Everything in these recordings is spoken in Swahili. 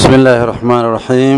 بسم الله الرحمن الرحيم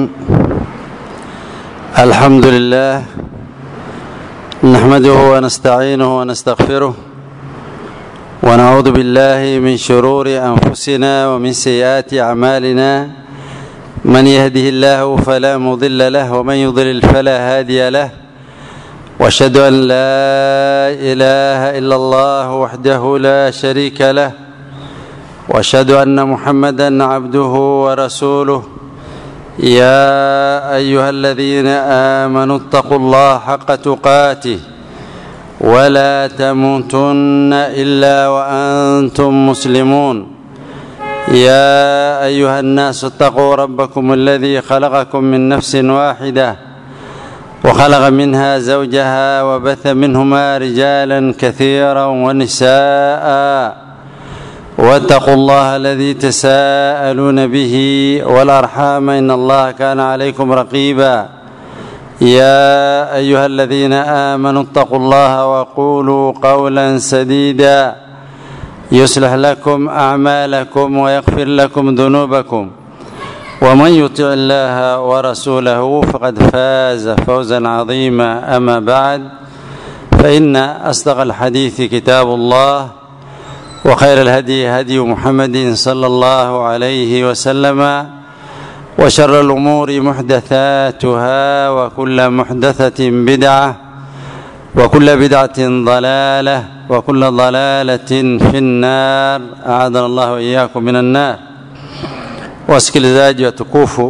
الحمد لله نحمده ونستعينه ونستغفره ونعوذ بالله من شرور انفسنا ومن سيئات اعمالنا من يهده الله فلا مضل له ومن يضلل فلا هادي له واشهد ان لا اله الا الله وحده لا شريك له واشهد ان محمدا عبده ورسوله يا ايها الذين امنوا اتقوا الله حق تقاته ولا تموتن الا وانتم مسلمون يا ايها الناس اتقوا ربكم الذي خلقكم من نفس واحده وخلق منها زوجها وبث منهما رجالا كثيرا ونساء واتقوا الله الذي تساءلون به والارحام ان الله كان عليكم رقيبا يا ايها الذين امنوا اتقوا الله وقولوا قولا سديدا يصلح لكم اعمالكم ويغفر لكم ذنوبكم ومن يطع الله ورسوله فقد فاز فوزا عظيما اما بعد فان اصدق الحديث كتاب الله وخير الهدي هدي محمد صلى الله عليه وسلم وشر الامور محدثاتها وكل محدثه بدعه وكل بدعه ضلاله وكل ضلاله في النار اعاذنا الله واياكم من النار wasikilizaji watukufu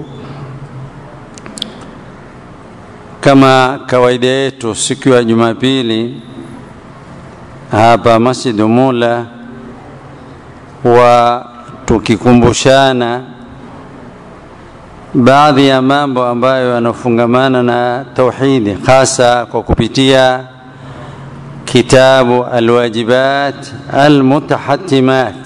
kama kawaida yetu siku ya jumapili hapa masjid mula wa tukikumbushana baadhi ya mambo ambayo yanafungamana na tauhidi hasa kwa kupitia kitabu alwajibat almutahatimat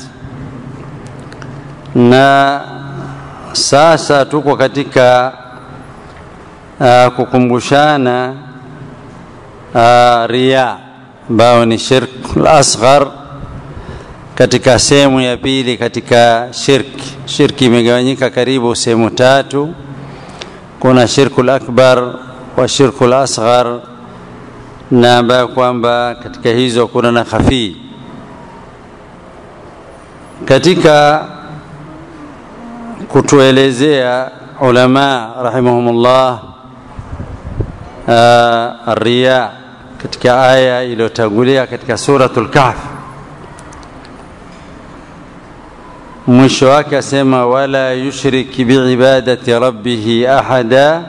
na sasa tuko katika uh, kukumbushana uh, ria ambayo ni shirk al-asghar katika sehemu ya pili katika shirki shirki imegawanyika karibu sehemu tatu kuna shirku akbar wa shirku asghar na ambayo kwamba katika hizo kuna na khafii katika kutuelezea ulama rahimahumullah uh, riya katika aya iliyotangulia katika suratul kahf mwisho wake asema wala yushrik biibadati rabbih ahada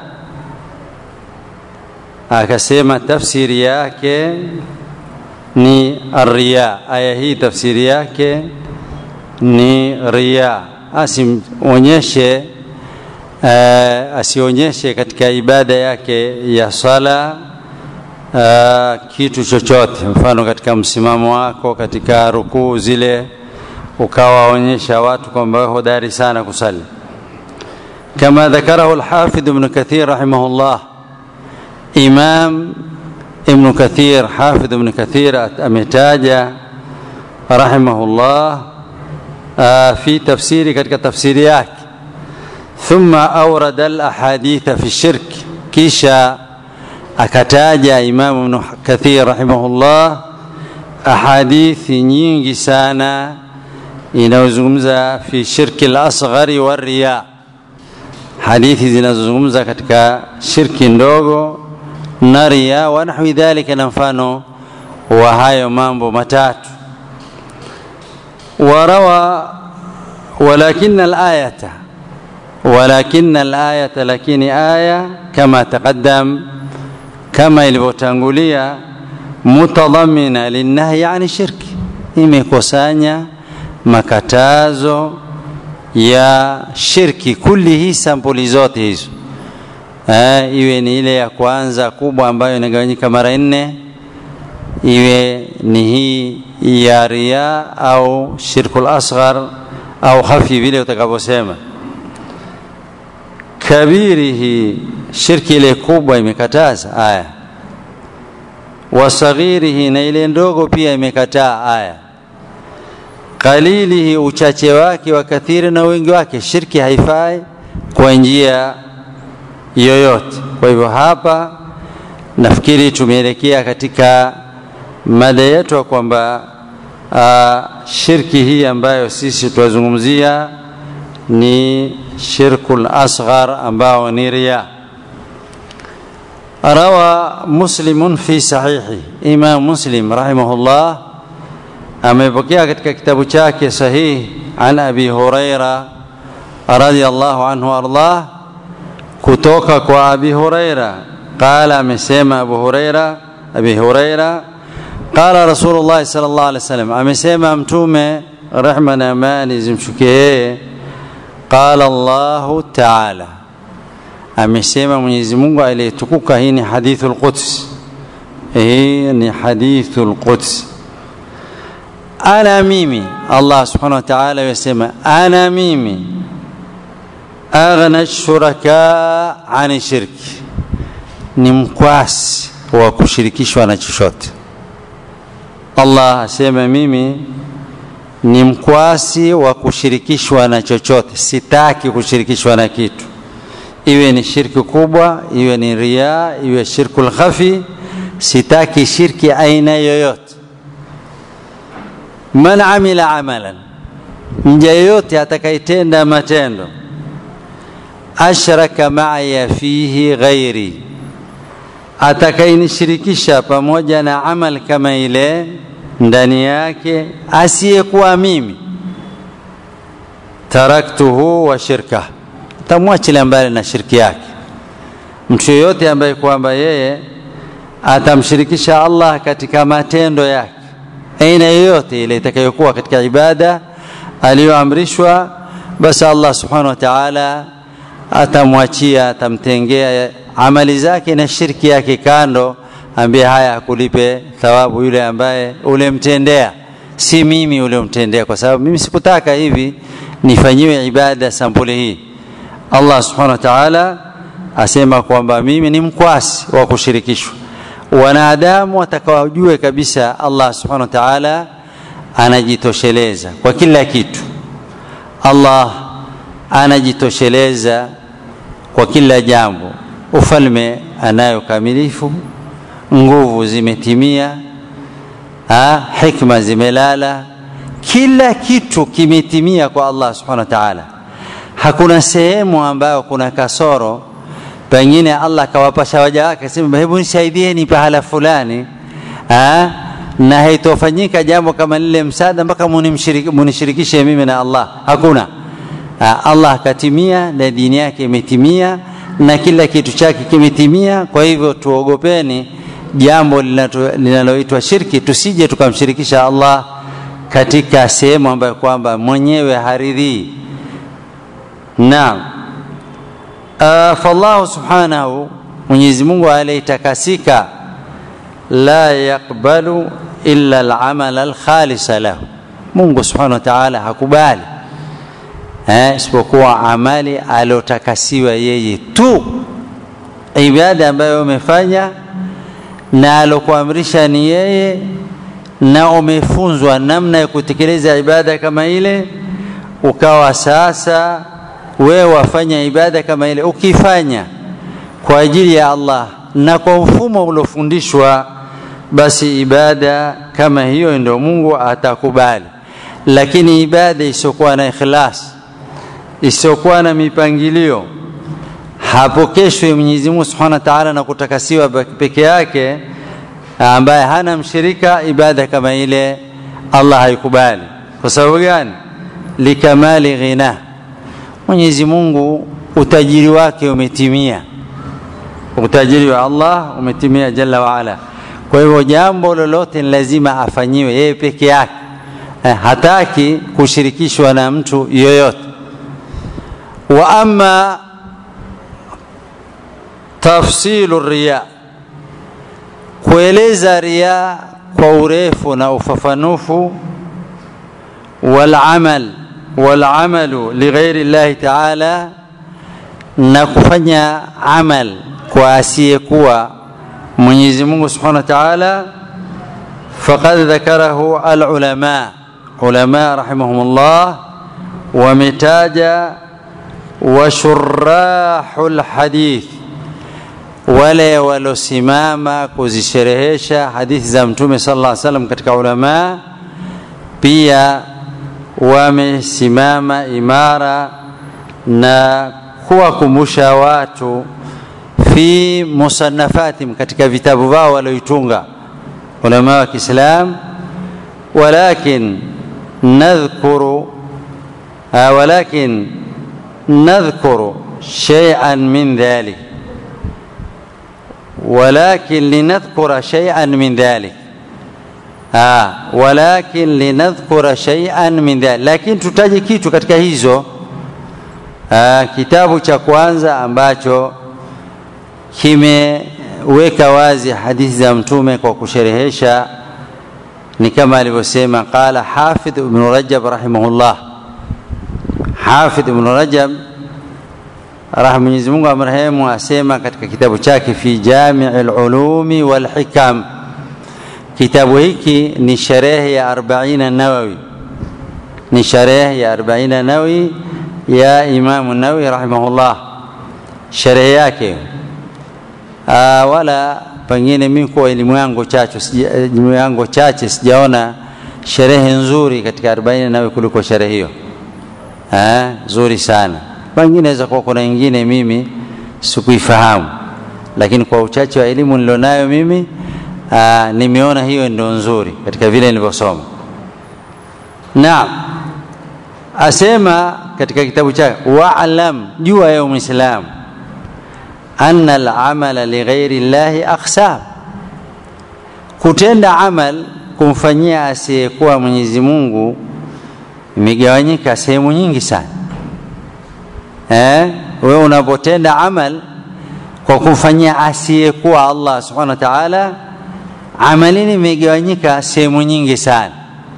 akasema tafsiri yake ni riya aya hii tafsiri yake ni riya asionyeshe uh, asionyeshe katika ibada yake ya sala uh, kitu chochote mfano katika msimamo wako katika rukuu zile ukawaonyesha watu kwamba hodari sana kusali kama dhakarahu alhafidh ibn kathir rahimahullah imam ibn kathir hafidh ibn kathir ametaja rahimahullah fi tafsiri katika tafsiri yake thumma awrada alahaditha fi shirk kisha akataja imam ibn kathir rahimahullah ahadithi nyingi sana inayozungumza fi shirki al-asghari wa riya hadithi zinazozungumza katika shirki ndogo na riya wa nahwi dhalika na mfano wa hayo mambo matatu warawa ولكن الآية ولكن الآية لكن آية كما تقدم كما ilivyotangulia mutadhamina linnahi yani shirki imekusanya makatazo ya shirki kuli hii sampuli zote hizo eh, iwe ni ile ya kwanza kubwa ambayo inagawanyika mara nne iwe ni hii ya ria au shirkul asghar au khafi vile utakavyosema kabirihi shirki ile kubwa imekataza aya wasaghirihi na ile ndogo pia imekataa aya qalilihi uchache wake wa kathiri na wingi wake shirki haifai kwa njia yoyote. Kwa hivyo hapa nafikiri tumeelekea katika mada yetu ya kwamba uh, shirki hii ambayo sisi tunazungumzia ni shirkul asghar ambao ni riya. Rawa Muslimun fi sahihi, Imam Muslim rahimahullah amepokea katika kitabu chake sahihi an Abi Huraira radhiyallahu anhu ardah, kutoka kwa Abi Huraira qala, amesema Abu Huraira Abi Huraira qala Rasulullah sallallahu alaihi wasallam, amesema Mtume rehma na amani zimshukie yeye, qala Allahu taala, amesema Mwenyezi Mungu aliyetukuka. Hii ni hadithul Quds, hii ni hadithul Quds. Ana mimi, Allah subhanahu wa ta'ala yasema, ana mimi aghna shuraka ani shirki, ni mkwasi wa kushirikishwa na chochote. Allah asema mimi ni mkwasi wa kushirikishwa na chochote, sitaki kushirikishwa na kitu, iwe ni shirki kubwa, iwe ni riya, iwe shirkul khafi, sitaki shirki aina yoyote. Man amila amalan, mja yoyote atakayetenda matendo, ashraka maaya fihi ghairi, atakayenishirikisha pamoja na amal kama ile ndani yake asiyekuwa mimi, taraktuhu wa shirka, tamwachilia mbali na shirki yake. Mtu yoyote ambaye kwamba yeye atamshirikisha Allah katika matendo yake aina yoyote ile itakayokuwa katika ibada aliyoamrishwa, basi Allah subhanahu wa ta'ala atamwachia, atamtengea amali zake na shirki yake kando, ambie haya akulipe thawabu yule ambaye ulemtendea, si mimi uliomtendea, kwa sababu mimi sikutaka hivi nifanyiwe ibada sampuli hii. Allah subhanahu wa ta'ala asema kwamba mimi ni mkwasi wa kushirikishwa. Wanadamu watakawajue kabisa Allah subhanahu wa ta'ala anajitosheleza kwa kila kitu. Allah anajitosheleza kwa kila jambo. Ufalme anayo kamilifu, nguvu zimetimia, ha, hikma zimelala, kila kitu kimetimia kwa Allah subhanahu wa ta'ala. Hakuna sehemu ambayo kuna kasoro, pengine Allah akawapasha waja wake sema, hebu nisaidieni pahala fulani ha? na haitofanyika jambo kama lile msaada mpaka munishirikishe mimi na Allah. Hakuna ha, Allah akatimia na dini yake imetimia na kila kitu chake kimetimia. Kwa hivyo tuogopeni jambo linaloitwa shirki, tusije tukamshirikisha Allah katika sehemu ambayo kwamba mwenyewe haridhii. Naam, uh, fallahu subhanahu, Mwenyezi Mungu aliyetakasika, la yakbalu illa al-amal al-khalisa lahu, Mungu subhanahu wa ta'ala hakubali eh, isipokuwa amali aliotakasiwa yeye tu, ibada ambayo umefanya na alokuamrisha ni yeye, na umefunzwa namna ya kutekeleza ibada kama ile, ukawa sasa wewe wafanya ibada kama ile, ukifanya kwa ajili ya Allah na kwa mfumo uliofundishwa, basi ibada kama hiyo ndio Mungu atakubali. Lakini ibada isiyokuwa na ikhlas, isiyokuwa na mipangilio, hapokeshwi Mwenyezi Mungu Subhanahu wa Ta'ala na kutakasiwa peke yake, ambaye hana mshirika, ibada kama ile Allah haikubali. Kwa sababu gani? Likamali ghina, Mwenyezi Mungu utajiri wake umetimia, utajiri wa Allah umetimia jalla waala. Kwa hivyo jambo lolote ni lazima afanyiwe yeye peke yake, eh, hataki kushirikishwa na mtu yoyote. Wa amma tafsilu riya, kueleza riya kwa urefu na ufafanufu, wal amal wal amalu lighairi llahi taala, na kufanya amal kwa asiyekuwa Mwenyezi Mungu Subhanahu wa Ta'ala, faqad dhakarahu alulama, ulama rahimahumullah wametaja washurahu lhadith wale walosimama kuzisherehesha hadithi za mtume sala llah salam katika ulamaa pia wamesimama imara na kuwakumbusha watu fi musanafatim katika vitabu vao walioitunga ulama wa kiislam walakin nadhkuru walakin nadhkuru shay'an min dhalik ولكن لنذكر شيئا من ذلك آه ولكن لنذكر شيئا من ذلك lakini tutaje kitu katika hizo ah, kitabu cha kwanza ambacho kimeweka wazi hadithi za mtume kwa kusherehesha ni kama alivyosema qala hafidh ibn rajab rahimahullah hafidh ibn rajab rahma Mwenyezi Mungu amrehemu asema katika kitabu chake fi Jami'il Ulumi wal Hikam kitabu hiki ni sherehe ya 40 Nawawi ni sherehe ya 40 Nawawi ya Imam Nawawi rahimahullah sherehe yake Aa, wala pengine mimi kwa elimu yangu chache elimu yangu chache sijaona sherehe nzuri katika 40 Nawawi kuliko sherehe hiyo eh nzuri sana pengine naweza kuwa kuna ingine mimi sikuifahamu lakini kwa uchache wa elimu nilionayo mimi aa, nimeona hiyo ndio nzuri katika vile nilivyosoma naam asema katika kitabu chake waalam jua ya muislam anna al-amala lighairi llahi aqsam kutenda amal kumfanyia asiyekuwa Mwenyezi Mungu imegawanyika sehemu nyingi sana eh, wewe unapotenda amal kwa kumfanyia asiyekuwa Allah subhanahu wa ta'ala, amalini imegawanyika sehemu nyingi sana.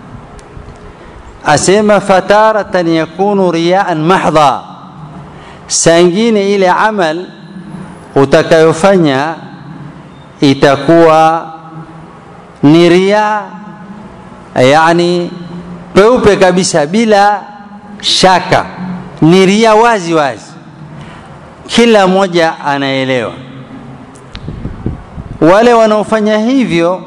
Asema fataratan yakunu riyaan mahdha, saa ingine ile amal utakayofanya itakuwa ni ria, yani peupe kabisa bila shaka ni ria wazi wazi, kila mmoja anaelewa. Wale wanaofanya hivyo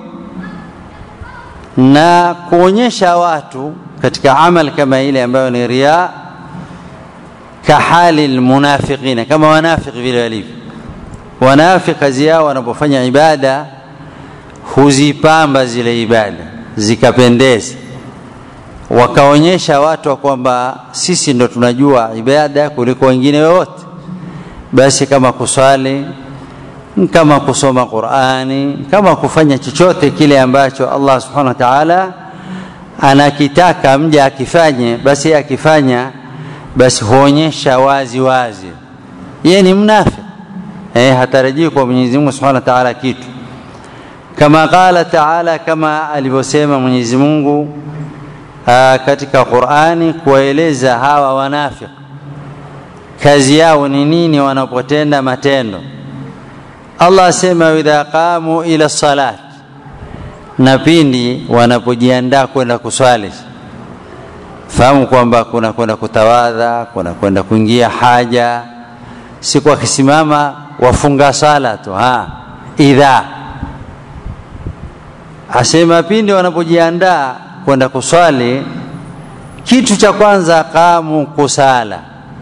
na kuonyesha watu katika amal kama ile ambayo ni ria, kahali lmunafiqina, kama wanafiki vile walivyo. Wanafiki kazi yao wanapofanya ibada huzipamba zile ibada zikapendeza wakaonyesha watu kwamba sisi ndo tunajua ibada kuliko wengine wote basi kama kuswali kama kusoma Qur'ani kama kufanya chochote kile ambacho Allah subhanahu wa ta'ala anakitaka mja akifanye basi akifanya basi huonyesha wazi wazi yeye ni mnafiki eh hatarajii kwa Mwenyezi Mungu subhanahu wa ta'ala kitu kama qala ta'ala kama alivyosema Mwenyezi Mungu Aa, katika Qur'ani kuwaeleza hawa wanafiki kazi yao ni nini wanapotenda matendo. Allah asema idha qamu ila salat, na pindi wanapojiandaa kwenda kuswali, fahamu kwamba kuna kwenda kutawadha, kuna kwenda kuingia haja, siku wakisimama wafunga sala tu ha idha asema pindi wanapojiandaa kwenda kuswali, kitu cha kwanza kamu kusala,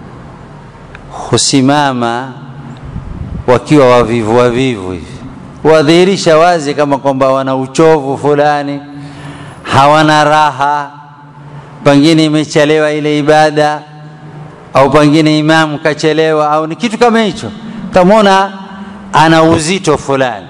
husimama wakiwa wavivu wavivu hivi, wadhihirisha wazi kama kwamba wana uchovu fulani, hawana raha, pengine imechelewa ile ibada, au pengine imamu kachelewa, au ni kitu kama hicho, utamwona ana uzito fulani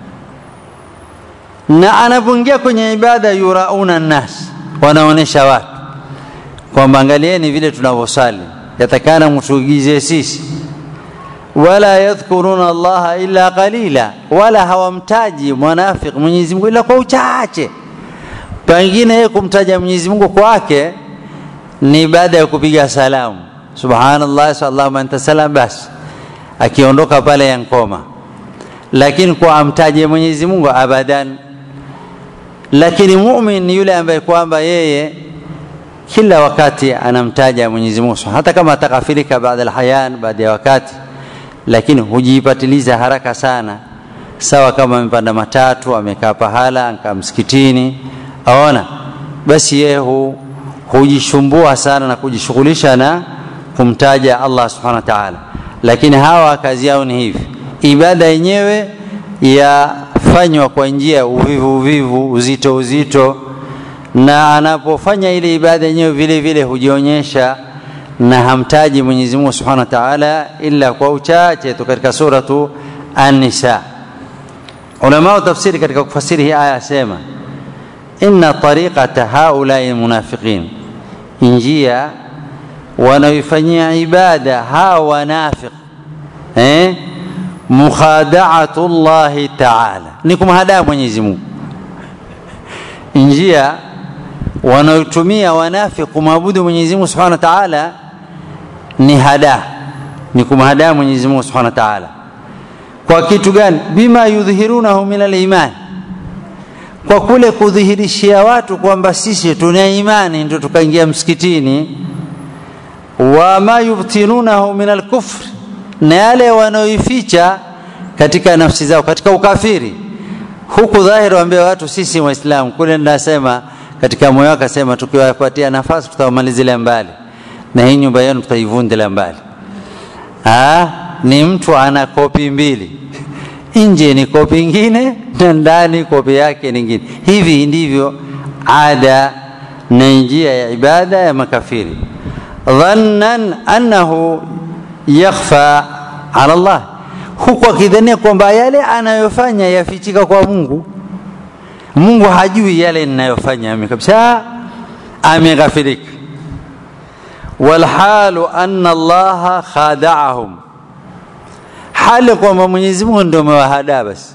na anapoingia kwenye ibada yurauna nnas, wanaonesha watu kwamba angalieni vile tunavyosali, yatakana mtuigize sisi. Wala yadhkuruna Allaha illa qalila, wala hawamtaji mwanafiki Mwenyezi Mungu ila kwa uchache. Pengine yeye kumtaja Mwenyezi Mungu kwake ni baada ya kupiga salamu, subhanallah sallallahu anta salam, basi akiondoka pale yankoma, lakini kwa amtaje Mwenyezi Mungu abadan lakini mumin ni yule ambaye kwamba yeye kila wakati anamtaja Mwenyezi Mungu hata kama atakafirika baada alhayan baada ya wakati lakini hujipatiliza haraka sana sawa kama amepanda matatu amekaa pahala akaa msikitini aona basi yeye hu, hujishumbua sana na kujishughulisha na kumtaja Allah subhanahu wa ta'ala lakini hawa kazi yao ni hivi ibada yenyewe yafanywa kwa njia ya uvivu uvivu uzito uzito na anapofanya ile ibada yenyewe vile vile hujionyesha na hamtaji Mwenyezi Mungu Subhanahu wa Ta'ala ila kwa uchache tu katika suratu An-Nisa. Ulama wa tafsiri katika kufasiri hii aya sema inna tariqata haulai munafiqin, njia wanaoifanyia ibada hawa wanafiq eh, mukhada'atu llahi ta'ala, ni kumhadaa Mwenyezi Mungu. Njia wanaotumia wanafiq kumwabudu Mwenyezi Mungu Subhanahu wa Ta'ala ni hada ni kumhadaa Mwenyezi Mungu Subhanahu wa Ta'ala kwa kitu gani bima yudhihirunahu min al-iman kwa kule kudhihirishia watu kwamba sisi tuna imani ndio tukaingia msikitini wa ma yubtinunahu min al-kufr na yale wanaoificha katika nafsi zao katika ukafiri huku dhahiri waambia watu sisi waislamu kule ndasema katika moyo wake asema tukiwapatia nafasi tutawamalizilia mbali na hii nyumba yenu tutaivundila mbali ah ni mtu ana kopi mbili nje ni kopi ingine na ndani kopi yake nyingine hivi ndivyo ada na njia ya ibada ya makafiri dhannan annahu yakhfa ala Allah huku akidhania kwamba yale anayofanya yafichika kwa Mungu Mungu hajui yale ninayofanya mimi kabisa ameghafirika walhalu anna allaha khada'ahum hali kwamba Mwenyezi Mungu ndio amewahadaa basi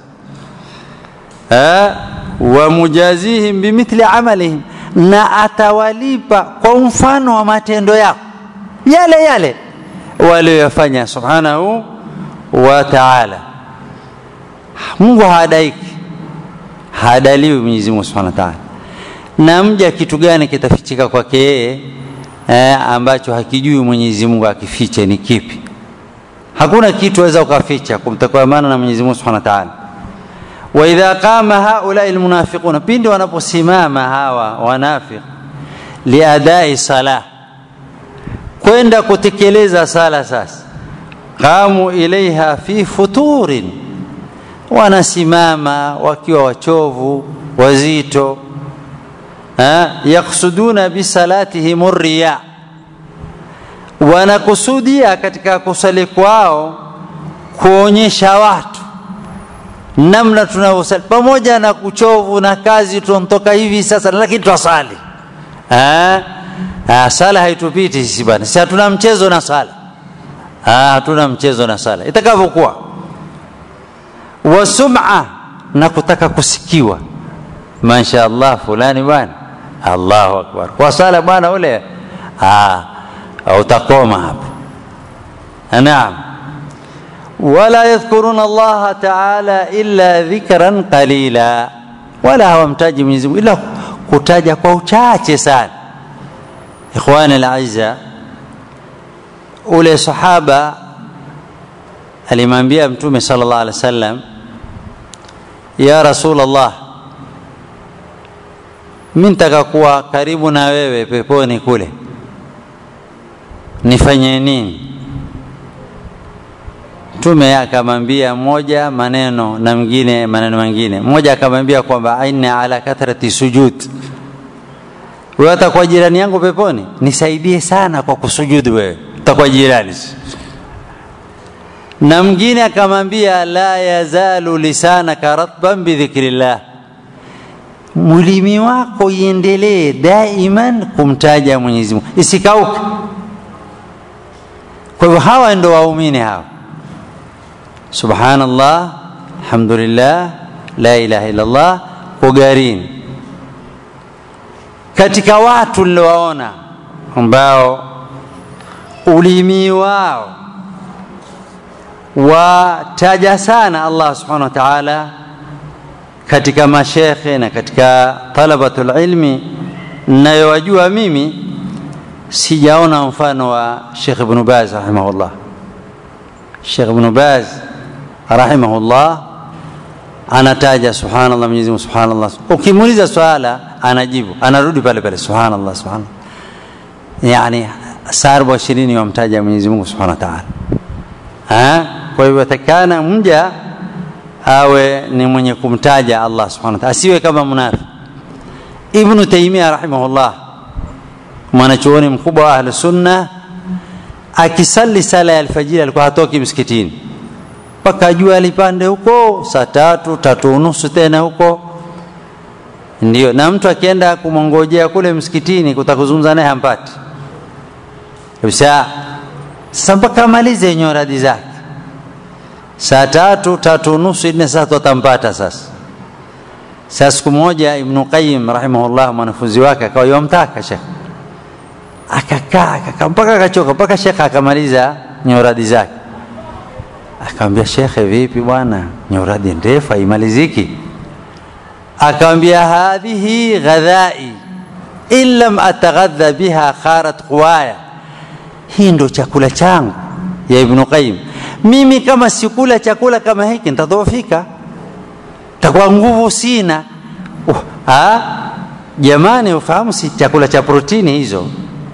wa mujazihim bimithli amalihim na atawalipa kwa mfano wa matendo yao yale yale waliyofanya subhanahu wa ta'ala Mungu hadaiki hadaliwi Mwenyezi Mungu Subhanahu wa Ta'ala. Na mja kitu gani kitafichika kwake yeye eh, ambacho hakijui Mwenyezi Mungu akifiche ni kipi? Hakuna kitu waweza ukaficha kumtakwamana na Mwenyezi Mungu Subhanahu wa Ta'ala. Wa idha qama haula almunafiquna, pindi wanaposimama hawa wanafiq liadai sala, kwenda kutekeleza sala sasa, qamu ilaiha fi futurin wanasimama wakiwa wachovu wazito yaksuduna bisalatihim riya wanakusudia katika kusali kwao kuonyesha watu namna tunavyosali pamoja na kuchovu na kazi tunatoka hivi sasa lakini twasali sala haitupiti sisi bana si hatuna mchezo na sala hatuna mchezo na sala itakavyokuwa wa sum'a na kutaka kusikiwa masha Allah fulani bwana Allahu akbar kwa sala bwana ule ah utakoma hapo naam wala yadhkuruna Allah ta'ala illa dhikran qalila wala hawamtaji Mwenyezi Mungu ila kutaja kwa uchache sana ikhwani al-aizza ule sahaba alimwambia mtume sallallahu alaihi wasallam ya rasulullah mimi nitaka kuwa karibu na wewe peponi kule nifanye nini mtume akamwambia mmoja maneno na mwingine maneno mengine mmoja akamwambia kwamba aina ala kathrati sujud wewe utakuwa jirani yangu peponi nisaidie sana kwa kusujudu wewe utakuwa jirani na mwingine akamwambia la yazalu lisanaka ratban bidhikrillah mulimi wako iendelee daiman kumtaja Mwenyezi Mungu isikauke kwa hivyo hawa ndio waumini hawa subhanallah alhamdulillah la ilaha illa allah kugarini katika watu niliowaona ambao ulimi wao wataja sana Allah subhanahu wa ta'ala katika mashekhe na katika talabatul ilmi nayowajua mimi sijaona mfano wa Sheikh Ibn Baz rahimahullah. Sheikh Ibn Baz rahimahullah anataja subhanallah, Mwenyezi Mungu subhanallah. Ukimuuliza swala anajibu, anarudi pale pale subhanallah, subhanallah. Yani saa arobaini ishirini wamtaja Mwenyezi Mungu subhanahu wa ta'ala. Kwa hivyo atakana mja awe ni mwenye kumtaja Allah subhanahu wa ta'ala, asiwe kama munafiki. Ibn Taymiyyah rahimahullah, mwanachuoni mkubwa wa Ahlus Sunna, akisali sala ya alfajiri alikuwa hatoki msikitini mpaka jua lipande huko saa tatu tatu unusu tena huko ndio, na mtu akienda kumwongojea kule msikitini kutakuzungumza naye hampati kabisa. Sasa mpaka amalize nyoradi zake saa tatu tatu unusu nne saa atampata sasa. Sasa siku moja Ibn Qayyim rahimahullah mwanafunzi wake akawa yomtaka shekh, akakaa akakaa mpaka akachoka, mpaka shekh akamaliza nyoradi zake akamwambia shekhe, vipi bwana, nyoradi ndefu haimaliziki. Akamwambia hadhihi ghadhai in lam ataghadha biha kharat quwaya, hii ndo chakula changu ya Ibn Qayyim. Mimi kama sikula chakula kama hiki nitadhoofika, takuwa nguvu sina. Uh, ha? Jamani, ufahamu si chakula cha protini hizo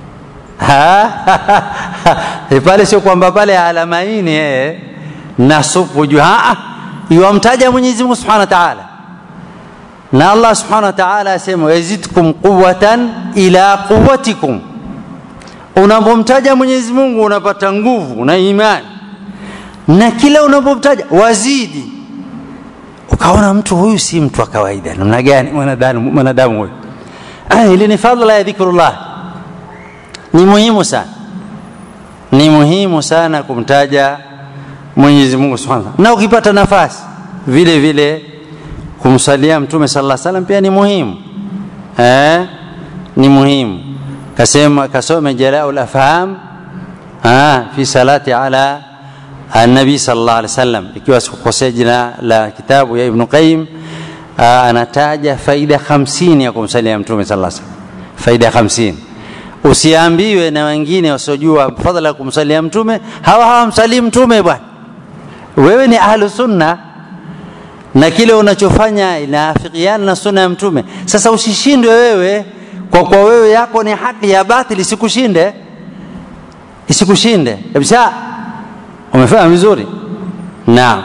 pale, sio kwamba pale alamaini eh na supu juu iwamtaja Mwenyezi Mungu Subhanahu wa Ta'ala, na Allah Subhanahu wa Ta'ala asema yazidkum quwwatan ila quwwatikum. Unapomtaja Mwenyezi Mungu unapata nguvu na imani, na kila unapomtaja wazidi. Ukaona mtu huyu si mtu wa kawaida, namna gani mwanadamu mwanadamu huyu? Ili ni fadhila ya dhikrullah, ni muhimu sana, ni muhimu sana kumtaja Mwenyezi Mungu Subhanahu na ukipata nafasi vile vile kumsalia Mtume sallallahu alaihi wasallam pia ni muhimu eh, ni muhimu. Kasema kasome Jalaul Afham ah, fi salati ala annabi sallallahu alaihi wasallam, ikiwa sikukosea jina la kitabu ya Ibn Qayyim ah, anataja faida 50 ya kumsalia Mtume sallallahu alaihi wasallam, faida 50 Usiambiwe na wengine wasiojua fadhila ya kumsalia Mtume, hawa hawamsalii Mtume bwana wewe ni ahlu sunna na kile unachofanya inaafikiana na sunna ya mtume. Sasa usishindwe wewe kwa kwa wewe yako ni haki ya batili, isikushinde isikushinde kabisa. Umefanya vizuri. Naam.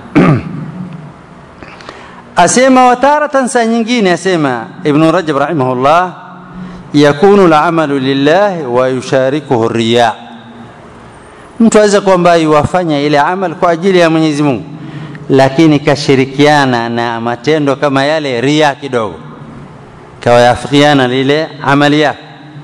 asema wataratan, saa nyingine asema Ibn Rajab rahimahullah, yakunu al-amalu lillahi wa yusharikuhu riya mtu aweza kwamba iwafanya ile amal kwa ajili ya Mwenyezi Mungu, lakini kashirikiana na matendo kama yale ria kidogo, kawayafikiana lile amali yake.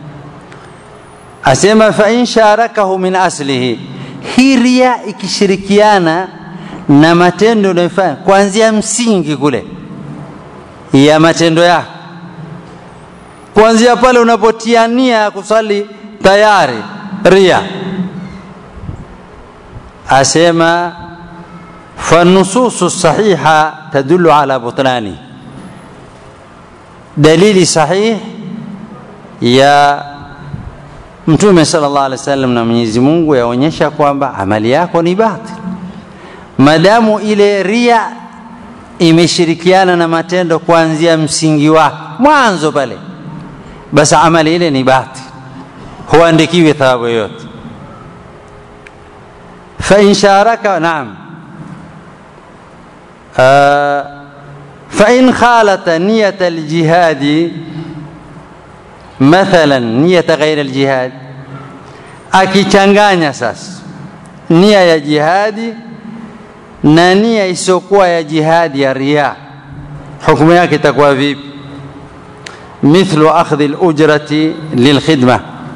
Asema fa in sharakahu min aslihi, hii ria ikishirikiana na matendo unayofanya kuanzia msingi kule ya matendo yako, kuanzia pale unapotiania kusali tayari ria asema fanususu sahiha tadullu ala butlani, dalili sahih ya Mtume sallallahu alaihi wasallam na Mwenyezi Mungu yaonyesha kwamba amali yako ni batil, madamu ile ria imeshirikiana na matendo kuanzia msingi wake mwanzo pale, basi amali ile ni batil, huandikiwi thawabu yoyote. فإن شارك نعم آه فإن خالط نية الجهاد مثلا نية غير الجهاد akichanganya sasa nia ya jihadi na nia isiyokuwa ya jihadi ya ria, hukumu yake itakuwa vipi? mithlu akhdhi lujrati lilkhidma,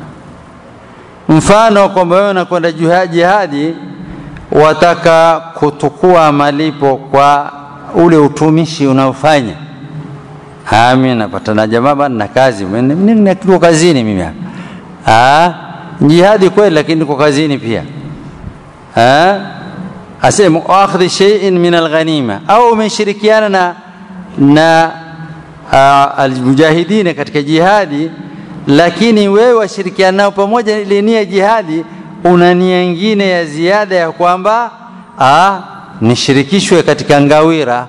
mfano kwamba wewe unakwenda jihadi wataka kutukua malipo kwa ule utumishi unaofanya. Mimi napata na jamaa bana na kazi, niko kazini mimi hapa. Jihadi kweli, lakini niko kazini pia. Asema akhdhi shay'in min alghanima, au umeshirikiana na na almujahidina katika jihadi lakini wewe washirikiana nao pamoja ile nia jihadi una nia nyingine ya ziada ya kwamba nishirikishwe katika ngawira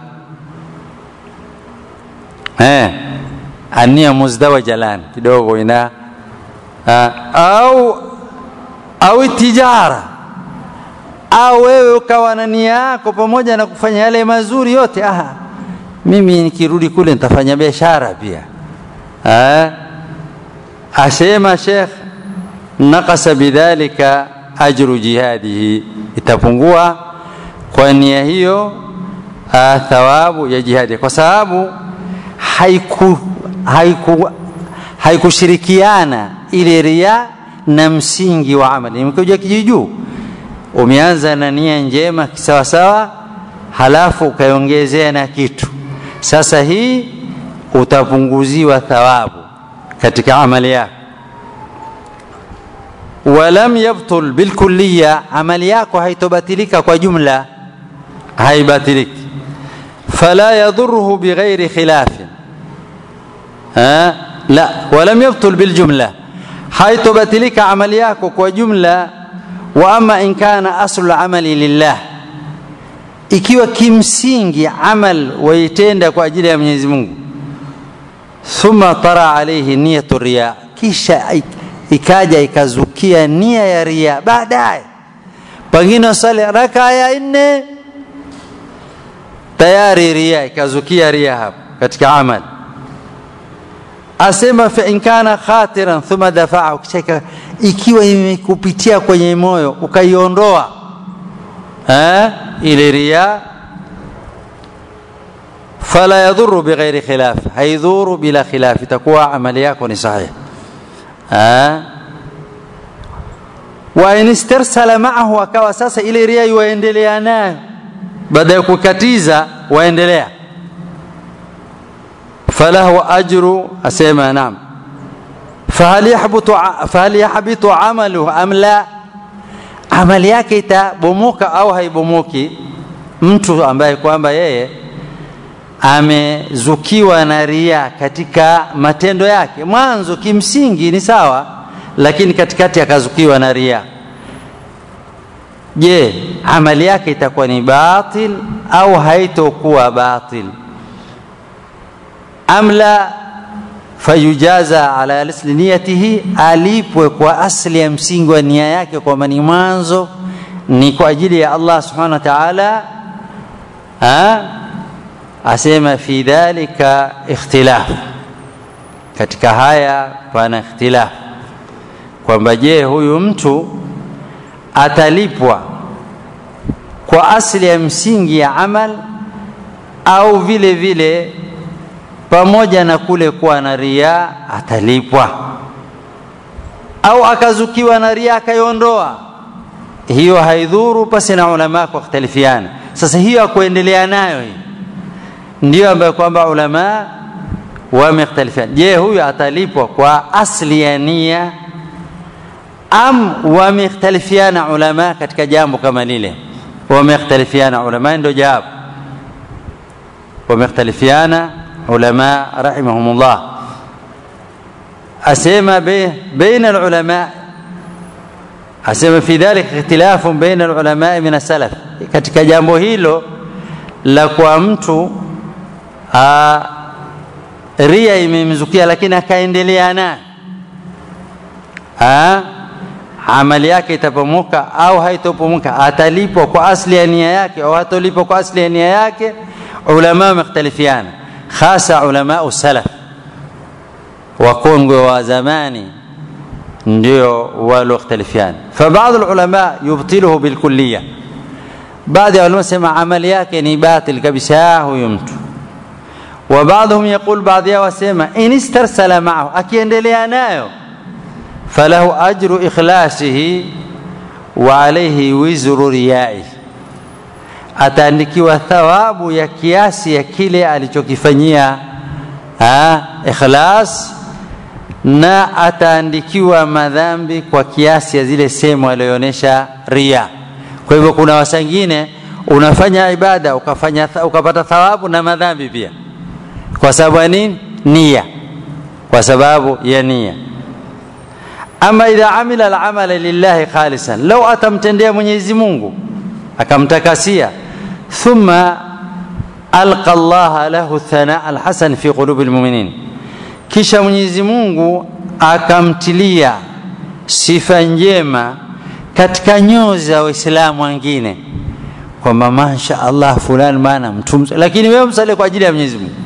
eh, ania muzdawa jalan kidogo ina aa, au au tijara au wewe ukawa na nia yako pamoja na kufanya yale mazuri yote aha, mimi nikirudi kule nitafanya biashara pia eh, asema Sheikh nakasa bidhalika ajru jihadihi, itapungua kwa nia hiyo uh, thawabu ya jihadi, kwa sababu haiku haiku haikushirikiana ile ria na msingi wa amali. Imekuja kijujuu, umeanza na nia njema kisawasawa, halafu ukaiongezea na kitu. Sasa hii utapunguziwa thawabu katika amali yako walam yabtul bilkulliya, amali yako haitobatilika kwa jumla, haibatiliki. Fala yadhuruhu bighairi khilafin ha? la walam yabtul biljumla, haitobatilika amali yako kwa jumla. Wa ama in kana aslu amali lillah, ikiwa kimsingi amal waitenda kwa ajili ya Mwenyezi Mungu, thumma tara alayhi niyatu riya, kisha ikaja ikazukia nia ya ria baadaye, pengine wasali raka ya nne tayari ria ikazukia ria hapo katika amal. Asema fa in kana khatiran thumma dafa'ahu, kisha ikiwa imekupitia kwenye moyo ukaiondoa eh, ile ria fala yadhuru bighairi khilaf, haidhuru bila khilaf, itakuwa amali yako ni sahihi. wa in istarsala maahu, akawa sasa ile ria yuwaendelea nayo baada ya kukatiza waendelea, falahu ajru, asema naam. Fahal yahbutu fahal yahbitu amaluhu am la, amali yake itabomoka au haibomoki? Mtu ambaye kwamba yeye amezukiwa na ria katika matendo yake, mwanzo kimsingi ni sawa, lakini katikati akazukiwa na ria. Je, amali yake itakuwa ni batil au haitokuwa batil? am la fayujaza ala asli niyatihi, alipwe kwa asli ya msingi wa nia yake, kwamba ni mwanzo ni kwa ajili ya Allah subhanahu wa ta'ala asema fi dhalika ikhtilaf, katika haya pana ikhtilaf kwamba je, huyu mtu atalipwa kwa asili ya msingi ya amal au vile vile pamoja na kule kuwa na ria atalipwa, au akazukiwa na ria akaiondoa, hiyo haidhuru, pasi na ulama kwa khtalifiana. Sasa hiyo akuendelea nayo hii ndio ambayo kwamba ulama wamekhtalifiana. Je, huyu atalipwa kwa asli ya nia am wamekhtalifiana ulama katika jambo kama lile? Wamekhtalifiana ulama, ndio jawabu. Wamekhtalifiana ulama rahimahumullah, asema baina alulama, asema fi dhalika ikhtilafun baina alulama min as-salaf, katika jambo hilo la kwa mtu Aa, ria imemzukia lakini akaendelea naye, amali yake itapomoka au haitopomoka? Atalipwa kwa asli ya nia yake au hatolipwa kwa asli ya nia yake? Ulama wamekhtalifiana, hasa ulama salaf wakongwe wa zamani ndio walokhtalifiana. Fabaadhi ulama yubtiluhu bilkulliya, baadhi ya ulama sema amali yake ni batil kabisa huyu mtu wa baadhum yaqul, baadhi yao wasema in istarsala maahu, akiendelea nayo falahu ajru ikhlasihi wa alayhi wizru riyai, ataandikiwa thawabu ya kiasi ya kile alichokifanyia ikhlas, na ataandikiwa madhambi kwa kiasi ya zile sehemu aliyoonyesha ria. Kwa hivyo kuna wasangine unafanya ibada ukafanya ukapata thawabu na madhambi pia kwa sababu ya nini? Nia, kwa sababu ya nia. ama idha amila alamala lillahi khalisan lau atamtendea mwenyezi mungu akamtakasia thumma alqa llaha lahu thanaa alhasan fi qulubi lmuminin kisha mwenyezi mungu akamtilia sifa njema katika nyoyo za waislamu wengine kwamba masha allah fulani maana mtu lakini wewe msalie kwa ajili ya mwenyezi mungu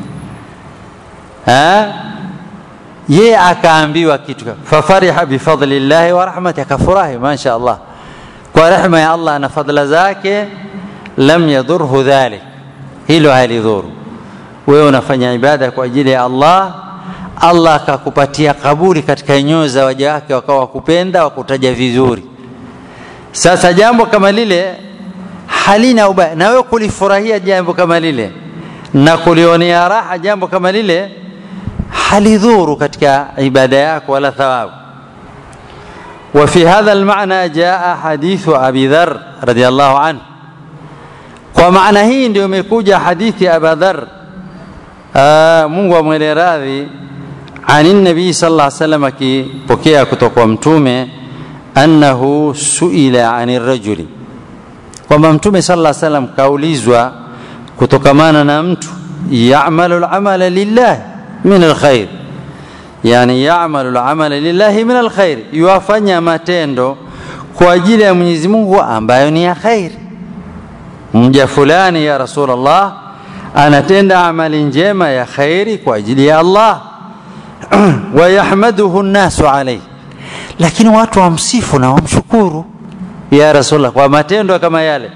yeye akaambiwa kitu fafariha bifadli llahi wa rahmati akafurahi masha allah kwa rehma ya allah na fadla zake lam yadhurhu dhalik hilo halidhuru wewe unafanya ibada kwa ajili ya allah allah akakupatia kabuli katika nyoyo za waja wake wakawa wakupenda wakutaja vizuri sasa jambo kama lile halina ubaya na wewe kulifurahia jambo kama lile na kulionea raha jambo kama lile halidhuru katika ibada yako wala thawabu وفي هذا المعنى جاء حديث أبي ذر رضي الله عنه ومعنى hii ndio imekuja hadithi ya Abu Dharr Mungu amwele radhi ani nabii sallallahu alaihi wasallam akipokea kutoka kwa mtume annahu suila ani rajuli kwamba mtume sallallahu alaihi wasallam kaulizwa kutokamana na mtu ya'malu al-amala lillah min alkhair yani ya'malu al-amala lillahi min alkhair yuwafanya matendo kwa ajili ya Mwenyezi Mungu ambayo ni ya khair mja fulani ya rasulullah anatenda amali njema ya khairi kwa ajili ya Allah wayahmaduhu nnasu alayhi lakini watu wamsifu na wamshukuru ya rasulullah kwa matendo kama yale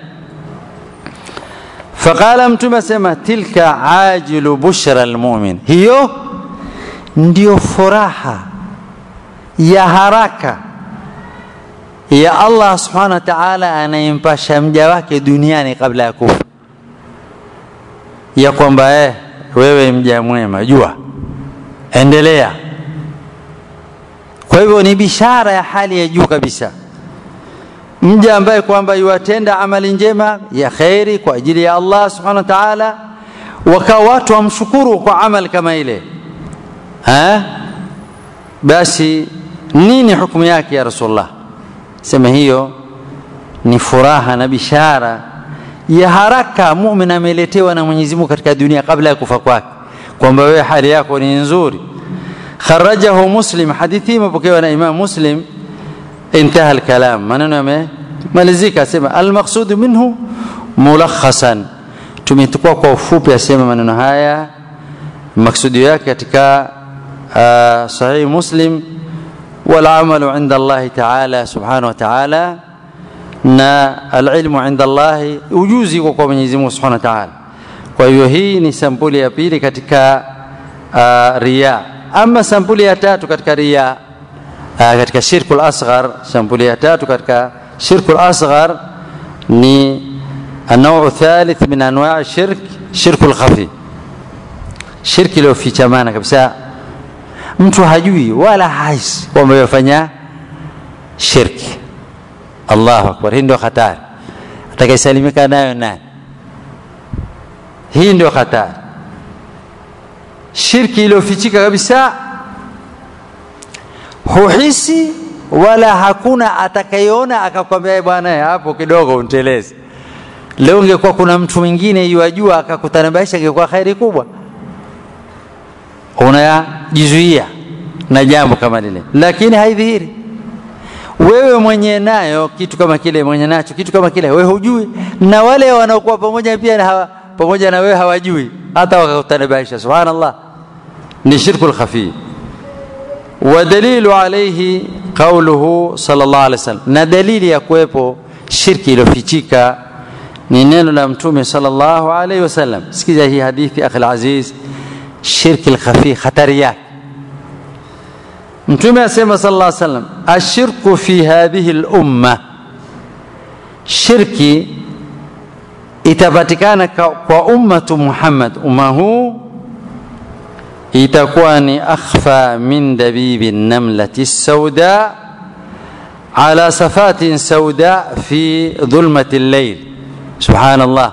faqala mtume asema tilka ajilu bushra almu'min hiyo ndio furaha ya haraka ya Allah subhanahu wa ta'ala anayempasha mja wake duniani kabla ya kufa ya kwamba eh, wewe mja mwema jua endelea kwa hivyo ni bishara ya hali ya juu kabisa mja ambaye kwamba yuwatenda amali njema ya kheri kwa ajili ya Allah subhanahu wa ta'ala wakawa watu wamshukuru kwa amali kama ile ha? basi nini hukumu yake ya rasulullah sema hiyo ni furaha na bishara ya haraka mumin ameletewa na Mwenyezi Mungu katika dunia kabla ya kufa kwake kwamba wewe hali yako ni nzuri kharajahu muslim hadithi imepokewa na imam muslim انتهى الكلام maneno yamemalizika asema almaqsud minhu mulakhasan tumetukua kwa ufupi asema maneno haya maksudi yake katika uh, sahih muslim والعمل عند الله تعالى سبحانه وتعالى na alilmu inda Allahi, ujuzi uko kwa Mwenyezi Mungu Subhanahu wa Ta'ala. Kwa hiyo hii ni sampuli ya pili katika uh, riya. Ama sampuli ya tatu katika riya uh, katika shirkul asghar, sampuli ya tatu katika shirkul asghar ni النوع الثالث من انواع الشرك شرك الخفي shirki iliyofichamana kabisa mtu hajui wala haisi kwamba yafanya shirki Allahu akbar. Hii ndio hatari, atakayesalimika nayo nani? Hii ndio hatari, shirki iliyofichika kabisa, huhisi wala hakuna atakayeona akakwambia bwana, hapo kidogo unteleze. Leo ungekuwa kuna mtu mwingine yuajua akakutanabaisha, ingekuwa khairi kubwa. Unajizuia na jambo kama lile, lakini haidhihiri wewe mwenye nayo kitu kama kile mwenye nacho kitu kama kile wewe hujui na wale wanaokuwa pamoja pia na hawa, pamoja na wewe hawajui hata wakakutanabaisha subhanallah ni shirku lkhafi wadalilu alaihi qauluhu sallallahu alaihi wasallam na dalili ya kuwepo shirki iliyofichika ni neno la mtume sallallahu alaihi wasallam sikiza hii hadithi akhi alaziz shirki lkhafi hatari yake mtume asema sallallahu alaihi wasallam ashirku fi hadhihi lumma shirki itapatikana kwa ummatu muhammad umma huu itakuwa ni akhfa min dabibi namlati sauda ala safatin sauda fi dhulmati llail subhanallah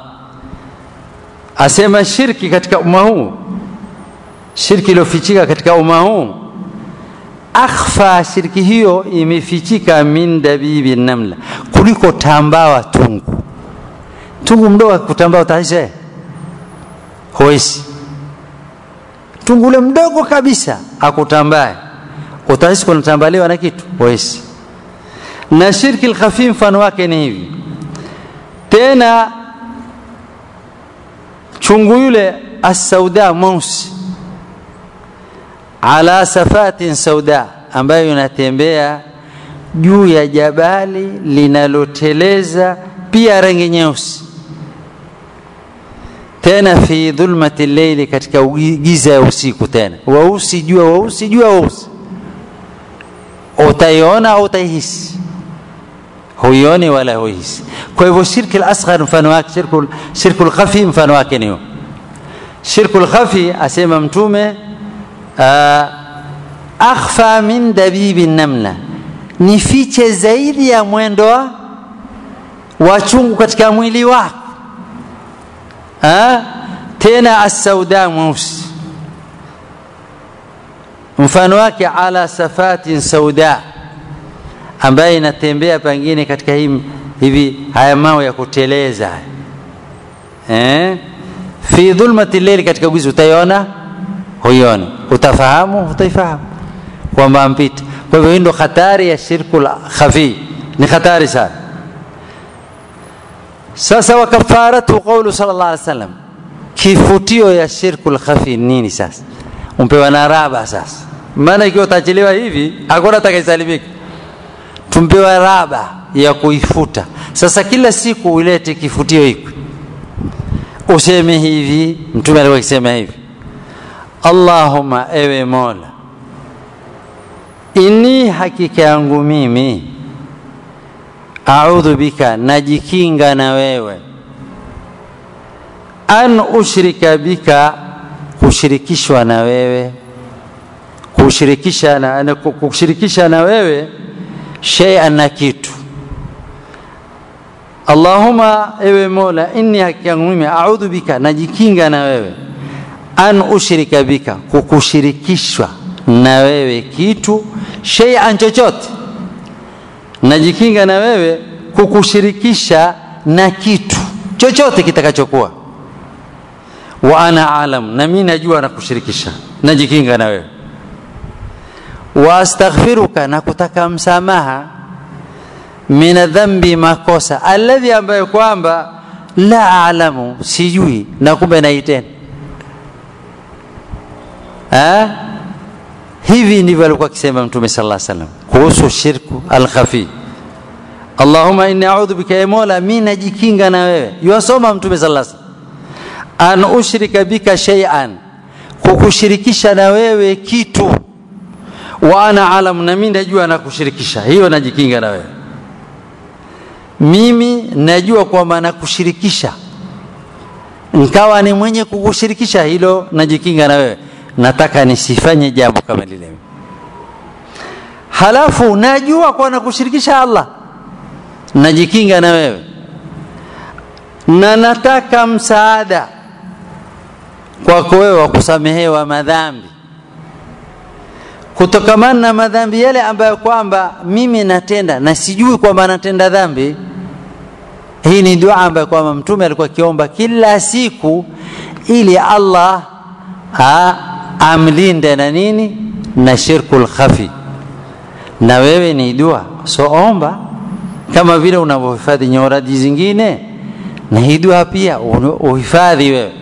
asema shirki katika umma huu shirki iliyofichika katika umma huu akhfa shirki hiyo imefichika min dabibi namla kuliko tambawa tungu tungu mdogo kutambaa utaisha huwezi tungu ule mdogo kabisa akutambae utahisi kunatambaliwa na kitu huwezi na shirki lkhafi mfano wake ni hivi tena chungu yule assauda mweusi ala safatin sauda ambayo inatembea juu ya jabali linaloteleza pia rangi nyeusi tena fi dhulmati lleili katika giza ya usiku tena weusi jua weusi jua weusi utaiona au utaihisi huioni wala huihisi kwa hivyo shirki lasghar mfano wake shirku, shirku lkhafi mfano wake ni shirku lkhafi asema mtume uh, akhfa min dabibi namla ni fiche zaidi ya mwendo wa chungu katika mwili wako ha? tena assauda mweusi mfano wake ala safatin sauda ambaye inatembea pengine katika hii, hivi haya mawe ya kuteleza eh? fi dhulmati lleili katika giza utaiona huioni utafahamu utaifahamu kwamba mpita kwa hivyo hii ndo hatari ya shirku khafi ni hatari sana sasa wakafaratu qaulu sala llah alih wasallam kifutio ya shirku lkhafi nini sasa umpewa na raba sasa maana ikiwa utachelewa hivi hakuna atakayesalimika tumpewa raba ya kuifuta sasa kila siku ulete kifutio hiki useme hivi mtume alikuwa akisema hivi allahuma ewe mola inni hakika yangu mimi audhu bika najikinga na wewe an ushrika bika kushirikishwa na wewe kushirikisha na, kushirikisha na wewe shay'an na kitu allahuma ewe mola inni haki yangu mimi audhu bika najikinga na wewe an ushrika bika kukushirikishwa na wewe kitu shay'an chochote najikinga na wewe kukushirikisha na kitu chochote kitakachokuwa wa ana alam na mimi najua na kushirikisha najikinga na wewe wa astaghfiruka na kutaka msamaha min dhambi makosa alladhi ambayo kwamba la alamu sijui na kumbe naitenda hivi ndivyo alikuwa akisema mtume sala salam kuhusu shirku alkhafi allahuma inni audhu bika ya mola mi najikinga na wewe yuwasoma mtume sala salam an ushrika bika shay'an kukushirikisha na wewe kitu wa ana alam na mimi najua nakushirikisha hiyo najikinga na wewe mimi najua kwamba nakushirikisha nkawa ni mwenye kukushirikisha hilo najikinga na wewe nataka nisifanye jambo kama lile halafu najua kwa nakushirikisha allah najikinga na wewe na nataka msaada kwako wewe wa kusamehewa madhambi kutokamana na madhambi yale ambayo kwamba mimi natenda na sijui kwamba natenda dhambi hii ni dua ambayo kwamba mtume alikuwa akiomba kila siku ili allah ha, amlinde na nini na shirku lkhafi na wewe ni dua so omba kama vile unavyohifadhi nyoradi zingine na hii dua pia uhifadhi wewe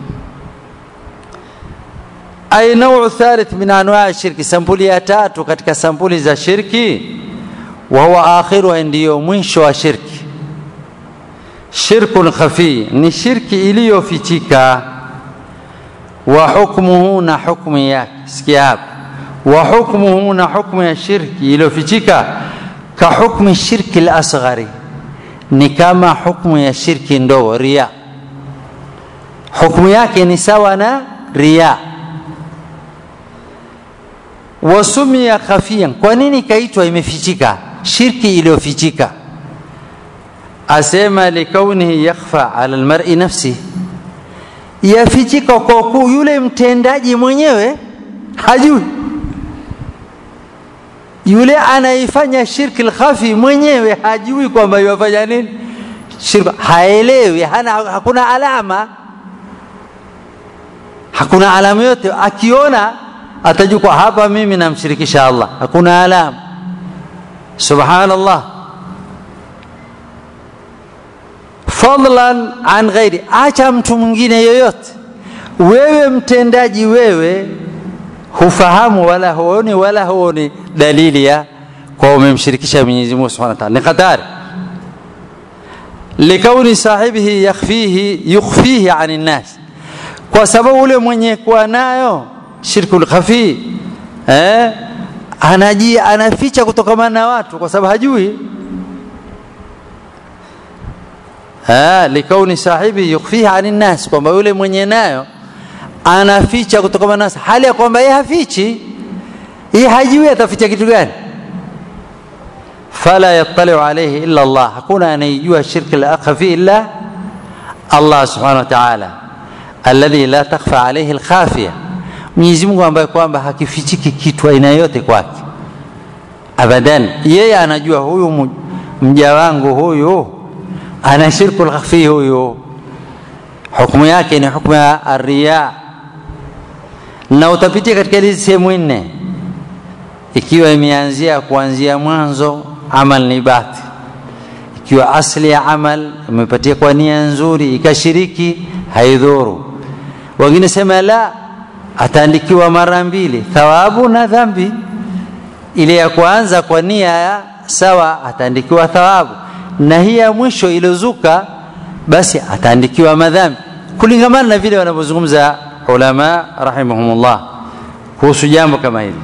ay nauu thalith min anwaa shirki sampuli ya tatu katika sampuli za shirki wa huwa akhiruha ndiyo mwisho wa shirki shirkun khafi ni shirki iliyofichika wa hukmuhu na hukmu yake sikia hapa wa hukmuhu na hukmu ya shirki iliyofichika ka hukmi shirki lasghari ni kama hukmu ya shirki ndogo ria hukmu yake ni sawa na ria wasumia khafiyan kwa nini ikaitwa imefichika shirki iliyofichika asema likaunihi yakhfa ala lmari nafsi yafichika kwa kuu yule mtendaji mwenyewe hajui yule anaifanya shirki lkhafi mwenyewe hajui kwamba yafanya nini shirki haelewi hana, hakuna alama hakuna alama yote akiona atajua kwa hapa mimi namshirikisha allah hakuna alama subhanallah fadlan an ghairi acha mtu mwingine yoyote wewe mtendaji wewe hufahamu wala huoni wala huoni dalili ya kwa umemshirikisha Mwenyezi Mungu Subhanahu wa Ta'ala ni hatari likauni sahibihi yakhfihi yukhfihi anin nas kwa sababu ule mwenye kuwa nayo shirkul khafi eh anaji anaficha kutokana na watu kwa sababu hajui ah likauni sahibi yukhfihi anin nas kwamba yule mwenye nayo anaficha kutokana na hali ya kwamba yeye hafichi yeye hajui ataficha kitu gani fala yattali'u alayhi illa Allah hakuna anayejua shirki la khafi illa Allah subhanahu wa ta'ala alladhi la takhfa alayhi alkhafiya Mwenyezi Mungu ambaye kwamba hakifichiki kitu aina yote kwake abadan yeye anajua huyu mja wangu huyu ana shirku alkhafi huyu hukumu yake ni hukumu ya riya na utapitia katika hizi sehemu nne ikiwa imeanzia kuanzia mwanzo amal ni bati ikiwa asli ya amal imepatia kwa nia nzuri ikashiriki haidhuru wengine sema la ataandikiwa mara mbili thawabu na dhambi ile ya kwanza kwa nia ya sawa ataandikiwa thawabu na hii ya mwisho iliyozuka basi ataandikiwa madhambi kulingamana na vile wanavyozungumza ulama rahimahumullah kuhusu jambo kama hili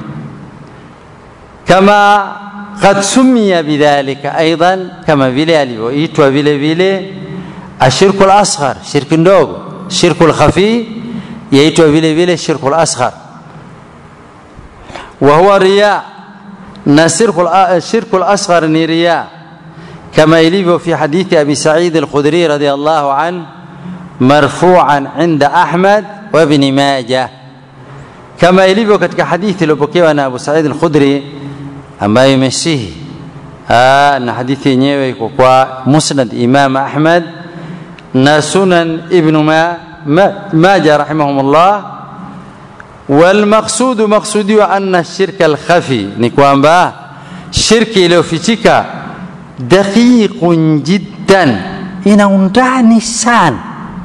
kama qad summiya bidhalika aidan kama vile alivyoitwa vile vile ashirku lasghar shirki ndogo shirku lkhafi yaitwa vile vile shirku lasghar wa huwa riya na shirku lasghar ni riya كما يليف في حديث أبي سعيد الخدري رضي الله عنه مرفوعا عند أحمد وابن ماجه كما يليف katika hadithi iliyopokewa na Abu Sa'id al-Khudri ambayo imesihi na hadithi yenyewe iko kwa Musnad Imam Ahmad na Sunan Ibn Majah rahimahumullah والمقصود مقصودي أن الشرك الخفي ni kwamba shirki iliyofichika daqiqun jiddan ina undani sana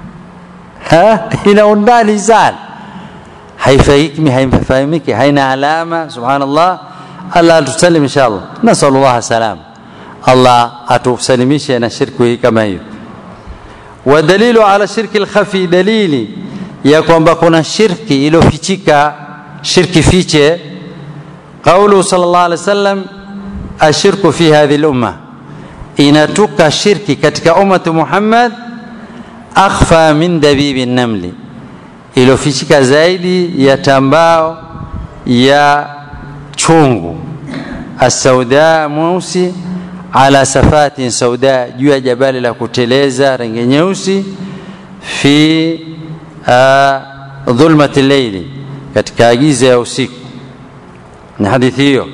ina undani sana haifahimiki haifahamiki haina alama subhanallah allah atusalim insha allah nasalu llah salam allah atusalimishe na shirku hii kama hiyo wadalilu ala shirki lkhafi dalili ya kwamba kuna shirki iliyofichika shirki fiche qauluhu sal llah alih wa sallam ashirku fi hadhihi lumma inatuka shirki katika ummati Muhammad akhfa min dabibi namli, iliyofichika zaidi ya tambao ya chungu asauda mweusi ala safatin sauda, juu ya jabali la kuteleza rangi nyeusi fi uh, dhulmati leili, katika giza ya usiku. Ni hadithi hiyo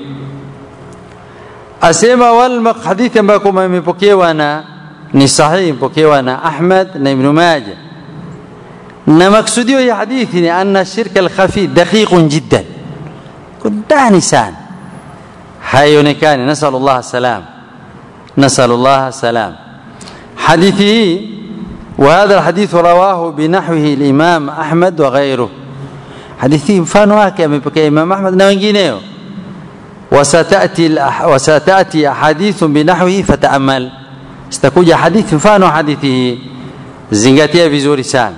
asema wal hadithi ambayo kwamba imepokewa na ni sahihi imepokewa na Ahmad na Ibn Majah na maksudio ya hadithi ni anna shirka alkhafi daqiqun jiddan kundani sana haionekani nasalu llah salam nasalu llah salam hadithi hii وهذا الحديث رواه بنحوه الإمام أحمد وغيره حديثي mfano wake amepokea Imam Ahmad na wengineo وستأتي وستأتي أحاديث بنحوه فتأمل ستكوja hadithi mfano hadithi hii zingatia vizuri sana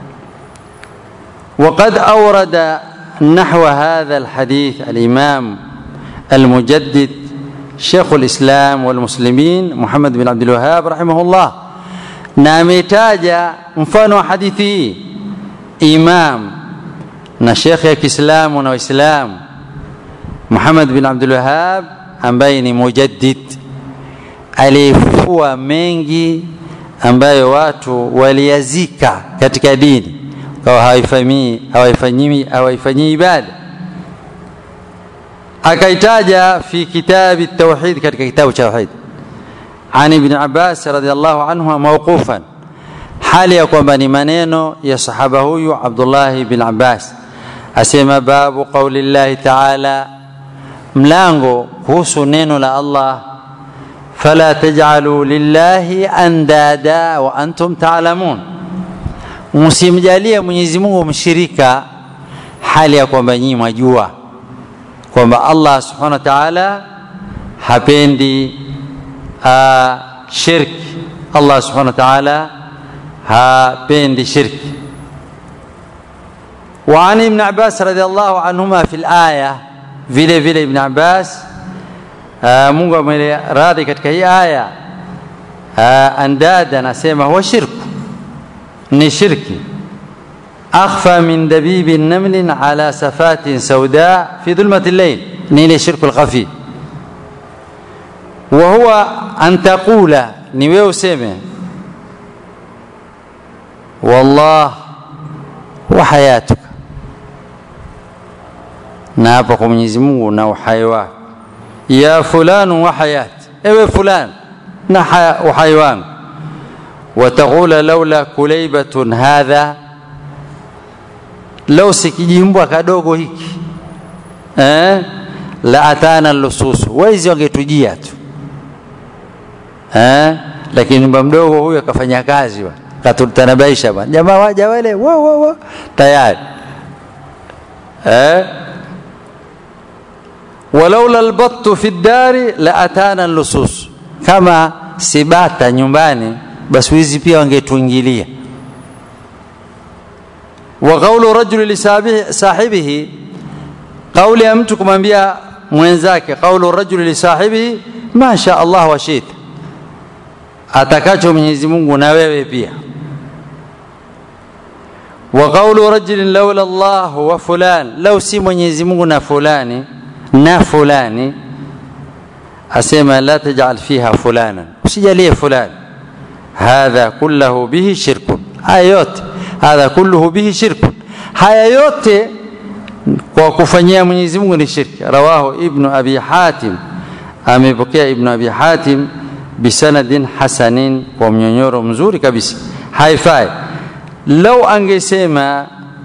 وقد أورد نحو هذا الحديث الإمام المجدد شيخ الإسلام والمسلمين محمد بن عبد الوهاب رحمه الله نامتاج mfano hadithi hii imam na shekhe ya Kiislamu na Waislamu Muhammad bin Abdul Wahhab ambaye ni mujaddid aliyefufua mengi ambayo watu waliyazika katika dini kwa hawaifanyii hawaifanyii hawaifanyii ibada akaitaja fi kitabi tauhid katika kitabu cha tauhid an ibn abbas radhiallahu anhu mawqufan hali ya kwamba ni maneno ya sahaba huyu abdullah bin abbas asema babu qauli llahi taala mlango kuhusu neno la allah fala taj'alu lillahi andada wa antum ta'lamun msimjalie mwenyezi mungu mshirika hali ya kwamba nyinyi mwajua kwamba allah subhanahu wa ta'ala hapendi uh, shirki allah subhanahu wa ta'ala hapendi shirki وعن ابن عباس رضي الله عنهما في الآية vile vile ibn abbas uh, mungu ameradhi katika hii aya uh, andad anasema huwa shirku ni shirki akhfa min dabibi namlin ala safatin sauda fi dhulmati llail ni ile shirku lkhafi wa huwa an taqula ni wewe useme wallah wa hayatuka na hapa kwa Mwenyezi Mungu na uhai wako ya fulanu wa hayati ewe fulani na uhai wangu wataqula laula kulaibatun hadha lau sikijimbwa kadogo hiki eh? la atana lususu waizi wangetujia tu eh? lakini mba mdogo huyu akafanya kazi wa katutanabaisha bwana jamaa waja wale wo, wo, wo. tayari eh? walaula albattu fi ddari la atana lusus kama sibata nyumbani basi wizi pia wangetuingilia wa qaulu rajuli lisahibihi qauli ya mtu kumwambia mwenzake qaulu rajuli lisahibihi ma sha Allah wa shita atakacho Mwenyezi Mungu na wewe pia wa qaulu rajulin laula Allah wa fulan lau si Mwenyezi Mungu na fulani na fulani asema la tajal fiha fulana usijalie fulani hadha kullahu bihi shirkun haya yote hadha kulluhu bihi shirkun haya yote kwa kufanyia Mwenyezi Mungu ni shirki rawahu ibnu abi hatim amepokea ibnu abi hatim bisanadin hasanin kwa mnyonyoro mzuri kabisa haifai lau angesema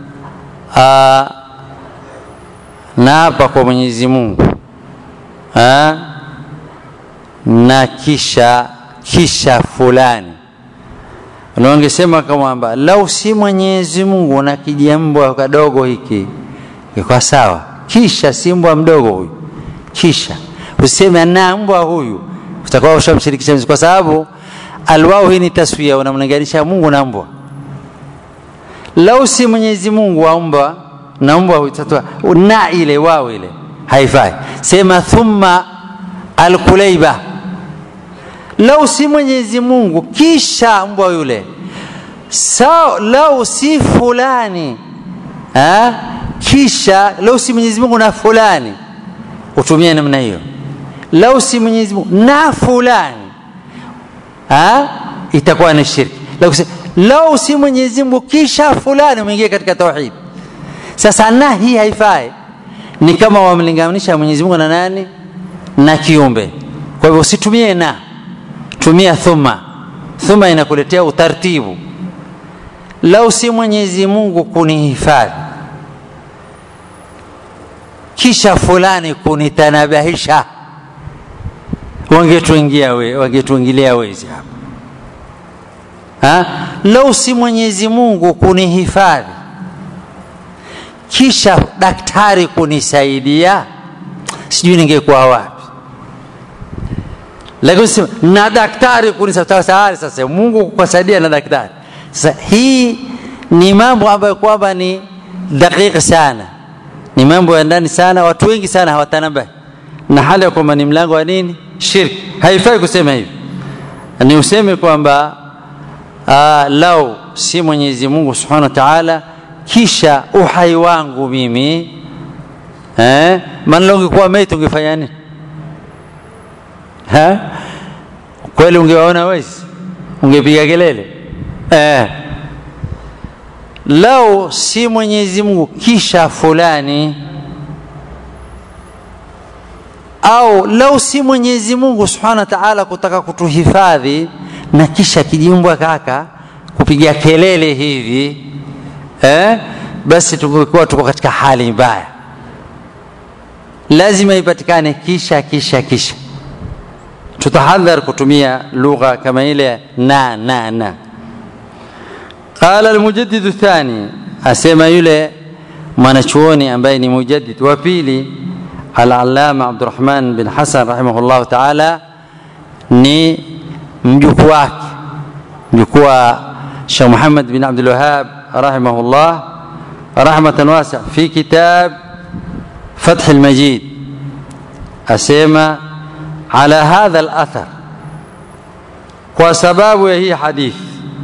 naapa kwa Mwenyezi Mungu ha? na kisha kisha fulani wangesema kwamba lau si Mwenyezi Mungu na kijambwa kadogo hiki kwa sawa, kisha si mbwa mdogo huyu, kisha useme na mbwa huyu, utakuwa ushamshirikisha, kwa sababu alwao hii ni taswia, unamlinganisha Mungu na mbwa. Lau si Mwenyezi Mungu aumba na mbwa huitatua na ile wao ile haifai. Sema thumma alkulaiba, lau si Mwenyezi Mungu kisha mbwa yule sao, lau si fulani ha? kisha lau si Mwenyezi Mungu na fulani, utumie namna hiyo. Lau si Mwenyezi Mungu na fulani ha? itakuwa ni shirki. Lau, lau si Mwenyezi Mungu kisha fulani, umeingia katika tauhid. Sasa na hii haifai, ni kama wamlinganisha Mwenyezi Mungu na nani? Na kiumbe. Kwa hivyo usitumie na, tumia thumma. Thumma inakuletea utaratibu. Lau si Mwenyezi Mungu kunihifadhi kisha fulani kunitanabahisha, wangetuingia we, wangetuingilia wezi hapa ha? Lau si Mwenyezi Mungu kunihifadhi kisha daktari kunisaidia, sijui ningekuwa wapi. Lakini sema na daktari kunisaidia, sasa Mungu kukusaidia na daktari. Sasa hii ni mambo ambayo kwamba ni dakika sana ni mambo ya ndani sana, watu wengi sana hawatanabahi na hali ya kwamba ni mlango wa nini? Shirki. Haifai kusema hivi, ni useme kwamba lau si Mwenyezi Mungu Subhanahu wa Ta'ala, kisha uhai wangu mimi eh, maana ungekuwa maiti ungefanya nini? Ha? Kweli ungewaona wezi, ungepiga kelele eh lau si Mwenyezi Mungu kisha fulani au lau si mwenyezi mungu subhanahu wa taala kutaka kutuhifadhi na kisha kijimbwa kaka kupiga kelele hivi eh? basi tungekuwa tuko katika hali mbaya lazima ipatikane kisha kisha kisha tutahadhar kutumia lugha kama ile na na na qala almujaddidu thani asema yule mwanachuoni ambaye ni mujaddid wa pili alalama abdurahman bin hasan rahimahullahu taala ni mjukuu wake mjukuu wa shekh muhammad bin abdulwahab rahimahullah rahmatan wasa fi kitab فتح المجيد أسيما على هذا الأثر وسباب هي حديث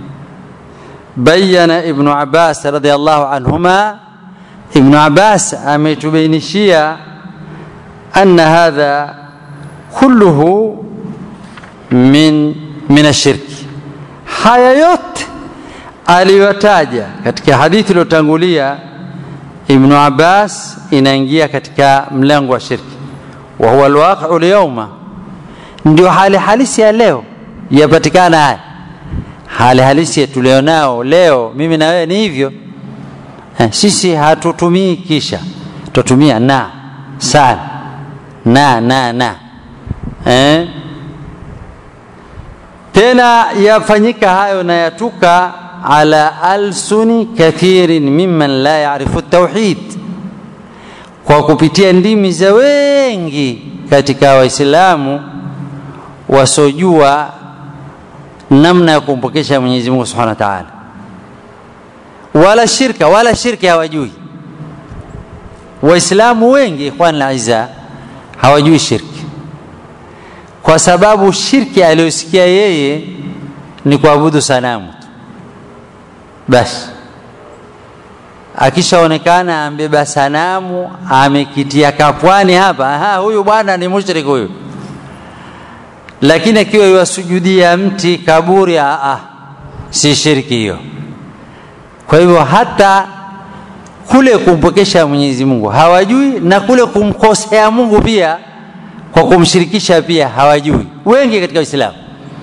بين ابن عباس رضي الله عنهما ابن عباس أميت بين الشيعة أن هذا كله من من الشرك haya yote aliyotaja katika hadithi iliyotangulia ibnu abbas inaingia katika mlango wa shirki wa huwa alwaqiu lyauma ndio hali halisi ya leo yapatikana haya hali halisi tulionao leo mimi na wewe ni hivyo eh, sisi hatutumii kisha tutumia na sana na na na eh? tena yafanyika hayo na yatuka ala alsuni kathirin mimman la yarifu tauhid kwa kupitia ndimi za wengi katika waislamu wasiojua namna ya kumpokesha mwenyezi mungu subhanahu wa taala wala shirka wala shirki hawajui waislamu wengi ikhwan laiza hawajui shirki kwa sababu shirki aliyosikia yeye ni kuabudu sanamu tu basi akishaonekana ambeba sanamu amekitia kapwani hapa aha, huyu bwana ni mushrik huyu lakini akiwa iwasujudia mti kaburi aa, si shirki hiyo kwa hivyo hata kule kumpokesha mwenyezi mungu hawajui na kule kumkosea mungu pia kwa kumshirikisha pia hawajui wengi katika uislamu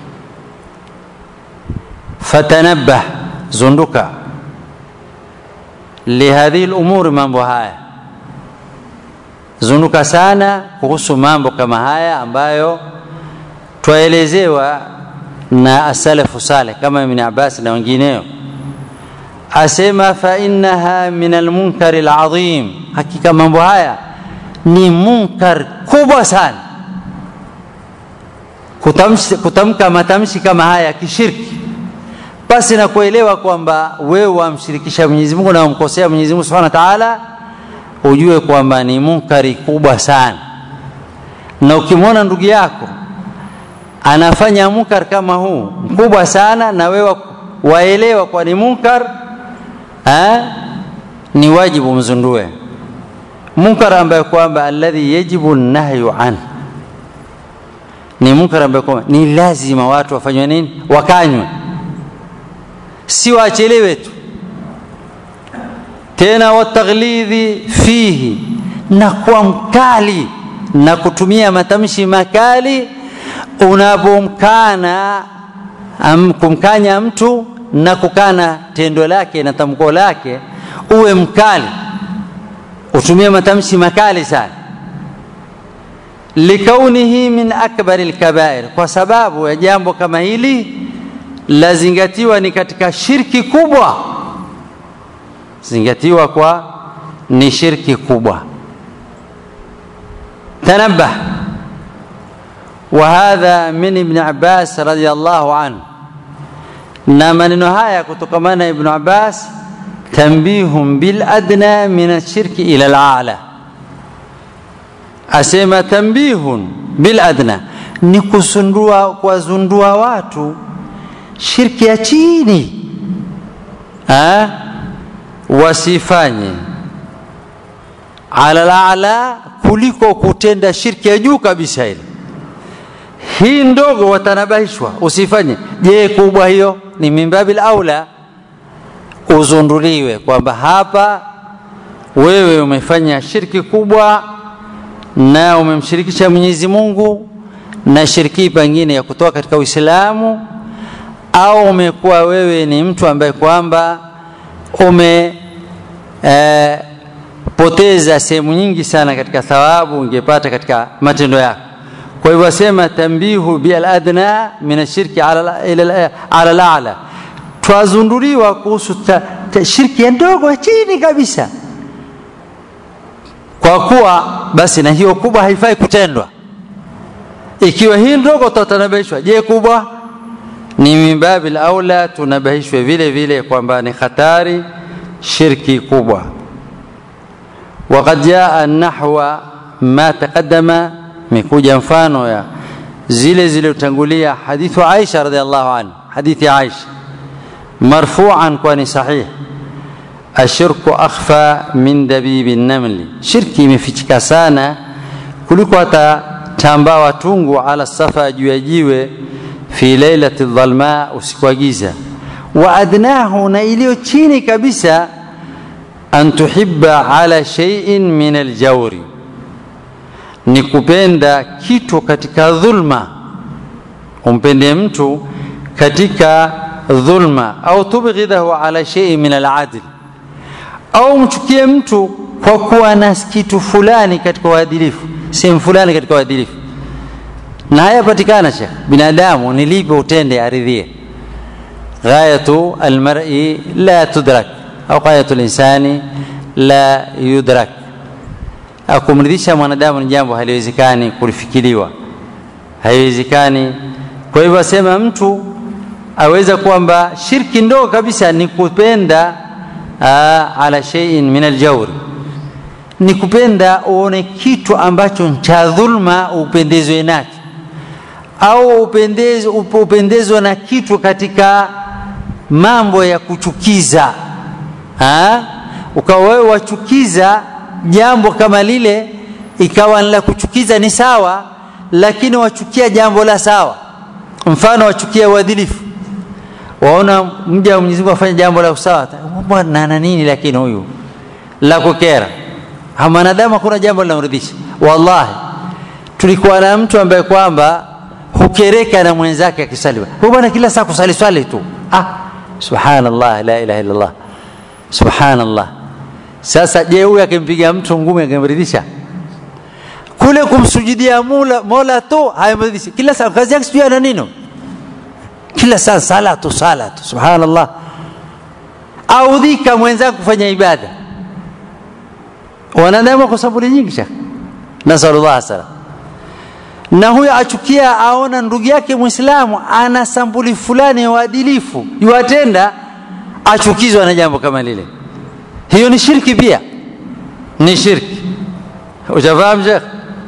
fatanabbah zunduka lihadhihi lumuri mambo haya zunduka sana kuhusu mambo kama haya ambayo twaelezewa na asalafu saleh kama ibni abbas na wengineo asema fainaha min almunkari ladhim hakika mambo haya ni munkar kubwa sana kutamshi, kutamka matamshi kama haya ya kishirki basi na kuelewa kwamba wewe wamshirikisha Mwenyezi Mungu na wamkosea Mwenyezi Mungu Subhanahu wa Ta'ala, ujue kwamba ni munkari kubwa sana. Na ukimwona ndugu yako anafanya munkar kama huu mkubwa sana, na wewe waelewa kwa ni munkar ha? ni wajibu mzundue munkar ambayo kwamba alladhi yajibu nahyu an ni munkar ambayo kwamba ni lazima watu wafanywe nini, wakanywe si waachelewe tu tena wataghlidhi fihi na kuwa mkali na kutumia matamshi makali unapomkana um, kumkanya mtu na kukana tendo lake na tamko lake uwe mkali utumie matamshi makali sana likaunihi min akbari lkabair kwa sababu ya jambo kama hili lazingatiwa ni katika shirki kubwa zingatiwa kwa ni shirki kubwa tanabbah وهذا من ابن عباس رضي الله عنه na maneno haya kutokamana na ibnu abbas tambihum biladna min alshirki ila alala asema tambihun biladna ni kusundua kuwazundua watu shirki ya chini ha? wasifanye ala lala kuliko kutenda shirki ya juu kabisa ile hii ndogo watanabahishwa usifanye je kubwa hiyo ni mimbabil aula uzunduliwe kwamba hapa wewe umefanya shirki kubwa na umemshirikisha Mwenyezi Mungu na shiriki pengine ya kutoka katika Uislamu au umekuwa wewe ni mtu ambaye kwamba ume eh, poteza sehemu nyingi sana katika thawabu ungepata katika matendo yako kwa hivyo asema tambihu bil adna min ashirki ala ila ala ala twazunduliwa kuhusu ta, ta, shirki ya ndogo chini kabisa kwa kuwa basi na hiyo kubwa haifai kutendwa ikiwa hii ndogo tutanabishwa je kubwa ni mimbabil aula tunabahishwe vile vile kwamba ni hatari shirki kubwa وقد جاء النحو ما تقدم مكوجا mfano ya zile zilizotangulia hadithu Aisha radhiallahu anha hadithi Aisha marfu'an kwani sahih ashirku akhfa min dabibi namli shirki imefichika sana kuliko hata tambaa watungu ala safa juu ya jiwe fi lailati dhalma usiku wa giza wa adnahu na iliyo chini kabisa an tuhibba ala shay'in min aljawri ni kupenda kitu katika dhulma umpende mtu katika dhulma au tubghidahu ala shay'in min aladl au mchukie mtu kwa kuwa na kitu fulani katika uadilifu sehemu fulani katika uadilifu na haya patikana shekh binadamu ni lipi utende aridhie ghayatu almar'i la tudrak au ghayatu linsani la yudrak kumridhisha mwanadamu ni jambo haliwezekani kulifikiriwa haiwezekani kwa hivyo asema mtu aweza kwamba shirki ndogo kabisa ni kupenda aa, ala shay'in min aljawri ni kupenda uone kitu ambacho cha dhulma upendezwe nacho au upendezwe, upendezwe na kitu katika mambo ya kuchukiza ha? ukawa wewe wachukiza jambo kama lile ikawa la kuchukiza ni sawa lakini wachukia jambo la sawa mfano wachukia uadilifu waona mja wa Mwenyezi Mungu afanya jambo la usawa bwana na nini lakini huyu la kukera mwanadamu hakuna jambo linamridhisha wallahi tulikuwa na mtu ambaye kwamba hukereka na mwenzake akisali huyu bwana kila saa kusali swali tu ah subhanallah la ilaha illa allah subhanallah sasa je huyu akimpiga mtu ngumi akimridhisha kule kumsujudia mola, mola tu hayamridhishi kila saa kazi yake sijui ana nini kila saa sala tu sala tu subhanallah audhika mwenzake kufanya ibada wanadamu kwa sababu nyingi shekh nasallallahu salam na huyo achukia aona ndugu yake mwislamu ana sambuli fulani ya uadilifu yuwatenda achukizwa na jambo kama lile hiyo ni shirki pia ni shirki ushafahamu shekh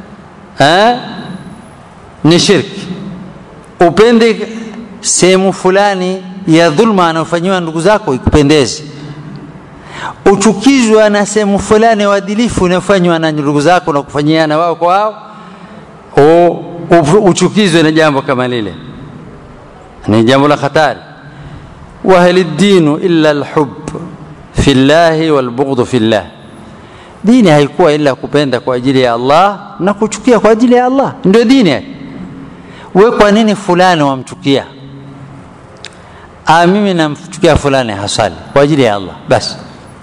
ni shirki upende sehemu fulani ya dhulma anayofanyiwa ndugu zako ikupendeze uchukizwa na sehemu fulani ya uadilifu inayofanywa na ndugu zako na kufanyiana wao kwa wao uchukizwe na jambo kama lile ni jambo la hatari wahali dinu illa alhub fi llahi walbughdhu fi llah dini haikuwa ila kupenda kwa ajili ya Allah na kuchukia kwa ajili ya Allah ndio dini we kwa nini fulani wamchukia ah mimi namchukia fulani hasali kwa ajili ya Allah basi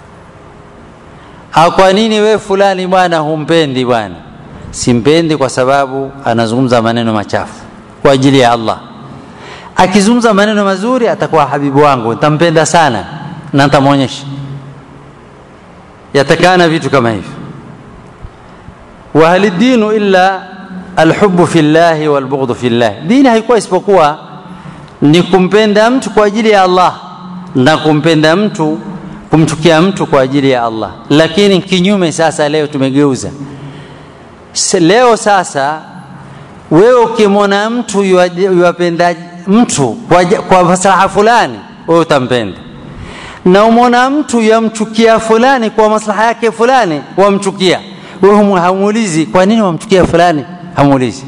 ah kwa nini we fulani bwana humpendi bwana simpendi kwa sababu anazungumza maneno machafu kwa ajili ya Allah akizungumza maneno mazuri atakuwa habibu wangu nitampenda sana na nitamwonyesha yatakana vitu kama hivyo wa hal dinu illa alhubbu fi llahi walbughdhu fi llah dini haikuwa isipokuwa ni kumpenda mtu kwa ajili ya Allah na kumpenda mtu kumchukia mtu kwa ajili ya Allah lakini kinyume sasa leo tumegeuza leo sasa wewe ukimwona mtu yuwapenda mtu kwa, kwa maslaha fulani wewe utampenda na umwona mtu yamchukia fulani kwa maslaha yake fulani wamchukia wewe hamuulizi kwa nini wamchukia fulani hamuulizi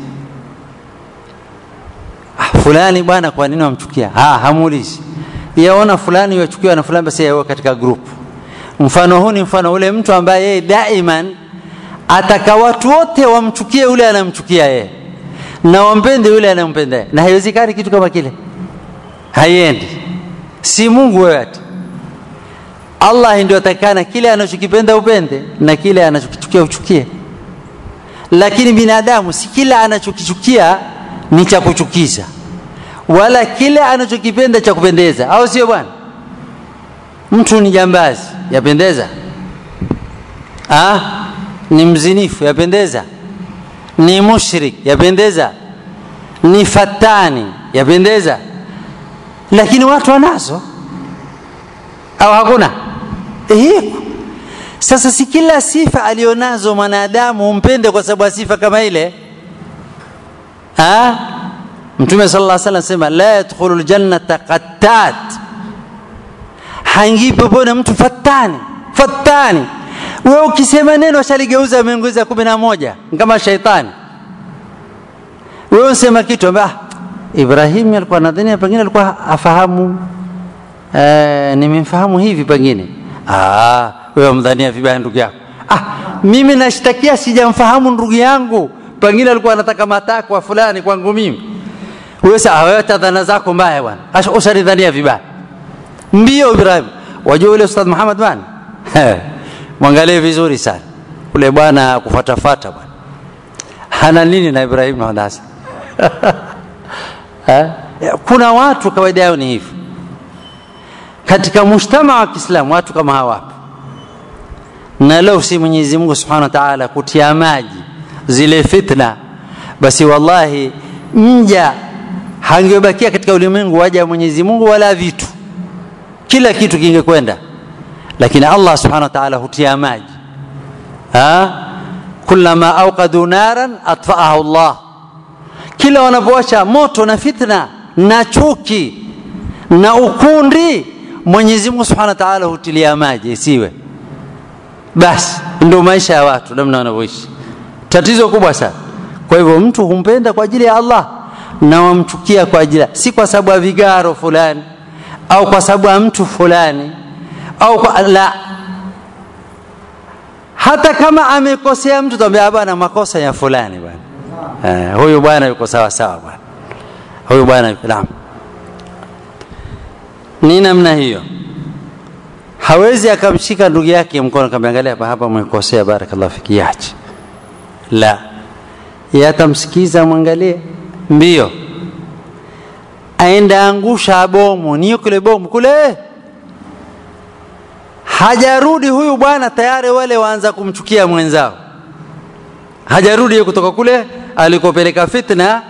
ah, fulani bwana kwa nini wamchukia ah, hamuulizi yaona fulani yachukiwa na fulani basi yawe katika group mfano huu ni mfano ule mtu ambaye yeye daiman ataka watu wote wamchukie yule anamchukia yeye na wampende yule anampenda yeye na haiwezekani kitu kama kile haiendi si mungu wewe ati allah ndio atakana kile anachokipenda upende na kile anachokichukia uchukie lakini binadamu si kila anachokichukia ni cha kuchukiza wala kile anachokipenda cha kupendeza au sio bwana mtu ni jambazi yapendeza ah? ni mzinifu yapendeza ni mushrik yapendeza ni fatani yapendeza lakini watu wanazo au hakuna hiko sasa si kila sifa alionazo mwanadamu umpende kwa sababu ya sifa kama ile ha? mtume sala llah salam sema la yadkhulu ljannata qattat haingii peponi mtu fatani fatani wewe ukisema neno shaligeuza ameongeza kumi na moja kama shaitani wewe unasema kitu ambaye ibrahim alikuwa nadhania pengine alikuwa afahamu eh, nimemfahamu hivi pengine ah, wewe mdhania vibaya ndugu yako ah, mimi nashtakia sijamfahamu ndugu yangu pengine alikuwa anataka matakwa fulani kwangu mimi wewe sasa wewe dhana zako mbaya bwana ushanidhania vibaya mbio ibrahim wajua yule ustadh muhammad bwana mwangalie vizuri sana ule bwana kufatafata bwana hana nini na ibrahim na hadasa kuna watu kawaida yao ni hivi katika mujtama wa kiislamu watu kama hawapo na leo si mwenyezi mungu subhanahu wa taala kutia maji zile fitna basi wallahi mja hangebakia katika ulimwengu waja mwenyezi mungu wala vitu kila kitu kingekwenda lakini allah subhanahu wa taala hutia maji kulama auqadu naran atfaahu llah kila wanapowasha moto na fitna na chuki na ukundi mwenyezi mungu subhanahu wa taala hutilia maji isiwe basi ndio maisha ya watu namna wanavyoishi tatizo kubwa sana kwa hivyo mtu humpenda kwa ajili ya allah na wamchukia kwa ajili si kwa sababu ya vigaro fulani au kwa sababu ya mtu fulani au kwa, la hata kama amekosea mtu tambia bwana makosa ya fulani bwana eh, huyu bwana yuko sawa sawa bwana huyu bwana naam ni namna hiyo hawezi akamshika ndugu yake mkono akamwangalia hapa hapa umekosea barakallahu fiki yache la yatamsikiza mwangalie mbio aenda angusha bomu niyo kule bomu kule hajarudi huyu bwana tayari wale waanza kumchukia mwenzao hajarudi kutoka kule alikopeleka fitna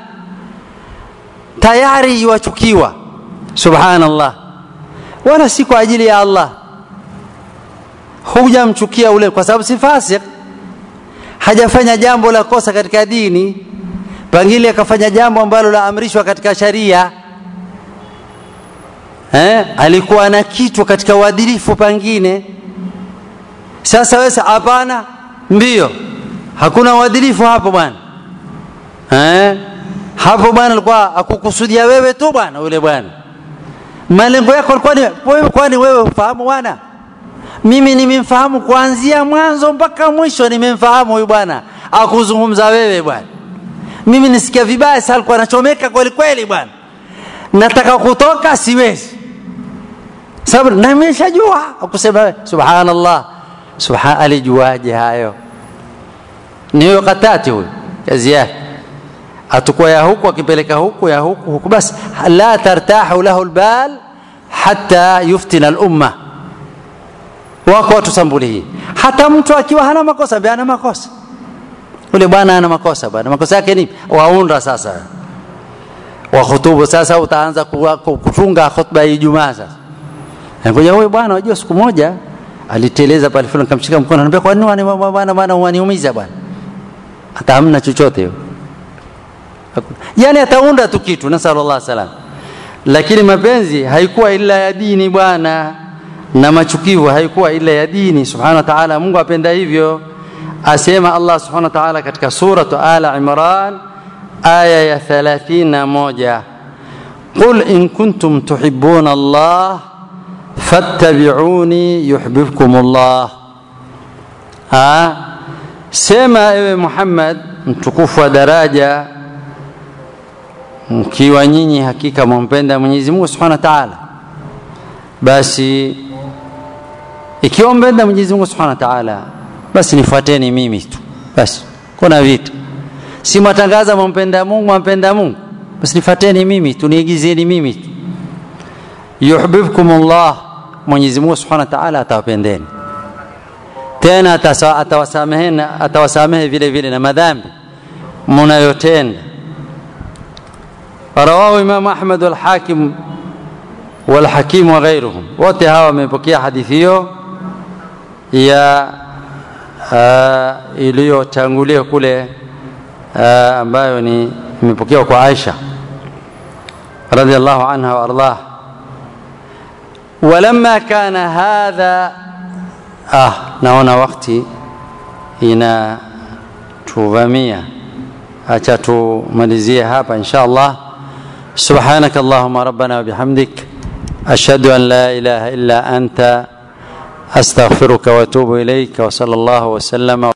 tayari iwachukiwa subhanallah wala si kwa ajili ya allah hujamchukia ule kwa sababu si fasik hajafanya jambo la kosa katika dini pengine akafanya jambo ambalo laamrishwa katika sharia eh, alikuwa na kitu katika uadilifu pengine sasa wesa hapana mbio hakuna uadilifu hapo bwana eh, hapo bwana alikuwa akukusudia wewe tu bwana yule bwana malengo yako alikuwa ni wewe kwani wewe ufahamu bwana mimi nimemfahamu kuanzia mwanzo mpaka mwisho nimemfahamu huyu bwana akuzungumza wewe bwana mimi nisikia vibaya sasa alikuwa anachomeka kweli kweli bwana nataka kutoka siwezi sababu na nimeshajua akusema subhanallah subhan alijuaje hayo ni huyo katati huyo kazi yake atakuwa ya huku akipeleka huku ya huku huku basi la tartahu lahu albal hatta yuftina al-umma wako watu sambuli hii hata mtu akiwa hana makosa ambia ana makosa ule bwana ana makosa bwana makosa yake ni waunda sasa wa khutubu sasa utaanza kutunga khutba ya Ijumaa sasa ngoja huyu bwana unajua siku moja aliteleza pale fulani kamshika mkono anambia kwa nini bwana bwana waniumiza bwana hata hamna chochote hiyo yani ataunda tu kitu nasallallahu salam lakini mapenzi haikuwa ila ya dini bwana na machukivu haikuwa ila ya dini subhanahu wa ta'ala Mungu apenda hivyo asema Allah subhanahu wa ta'ala katika suratu ala imran aya ya 31 qul in kuntum tuhibbuna Allah fattabi'uni yuhibbukum Allah ha sema ewe Muhammad mtukufu wa daraja mkiwa nyinyi hakika mwampenda Mwenyezi Mungu Subhanahu wa Ta'ala basi ikiwa mpenda Mwenyezi Mungu Subhanahu wa Ta'ala basi nifuateni mimi tu basi kuna vitu si mwatangaza mwampenda Mungu mwampenda Mungu basi nifuateni mimi tu niigizeni mimi tu yuhibbukumullah Mwenyezi Mungu Subhanahu wa Ta'ala atawapendeni tena atawasamehe atawasamehe vile vile na madhambi mnayotenda رواه إمام أحمد والحاكم والحكيم وغيرهم wote hawa wamepokea hadithi hiyo ya uh, iliyotangulia kule uh, ambayo ni imepokewa kwa Aisha radhiallahu anha waardah ولما كان هذا ah naona wakati inatuvamia acha tumalizie hapa insha Allah سبحانك اللهم ربنا وبحمدك أشهد أن لا إله إلا أنت أستغفرك وأتوب إليك وصلى الله وسلم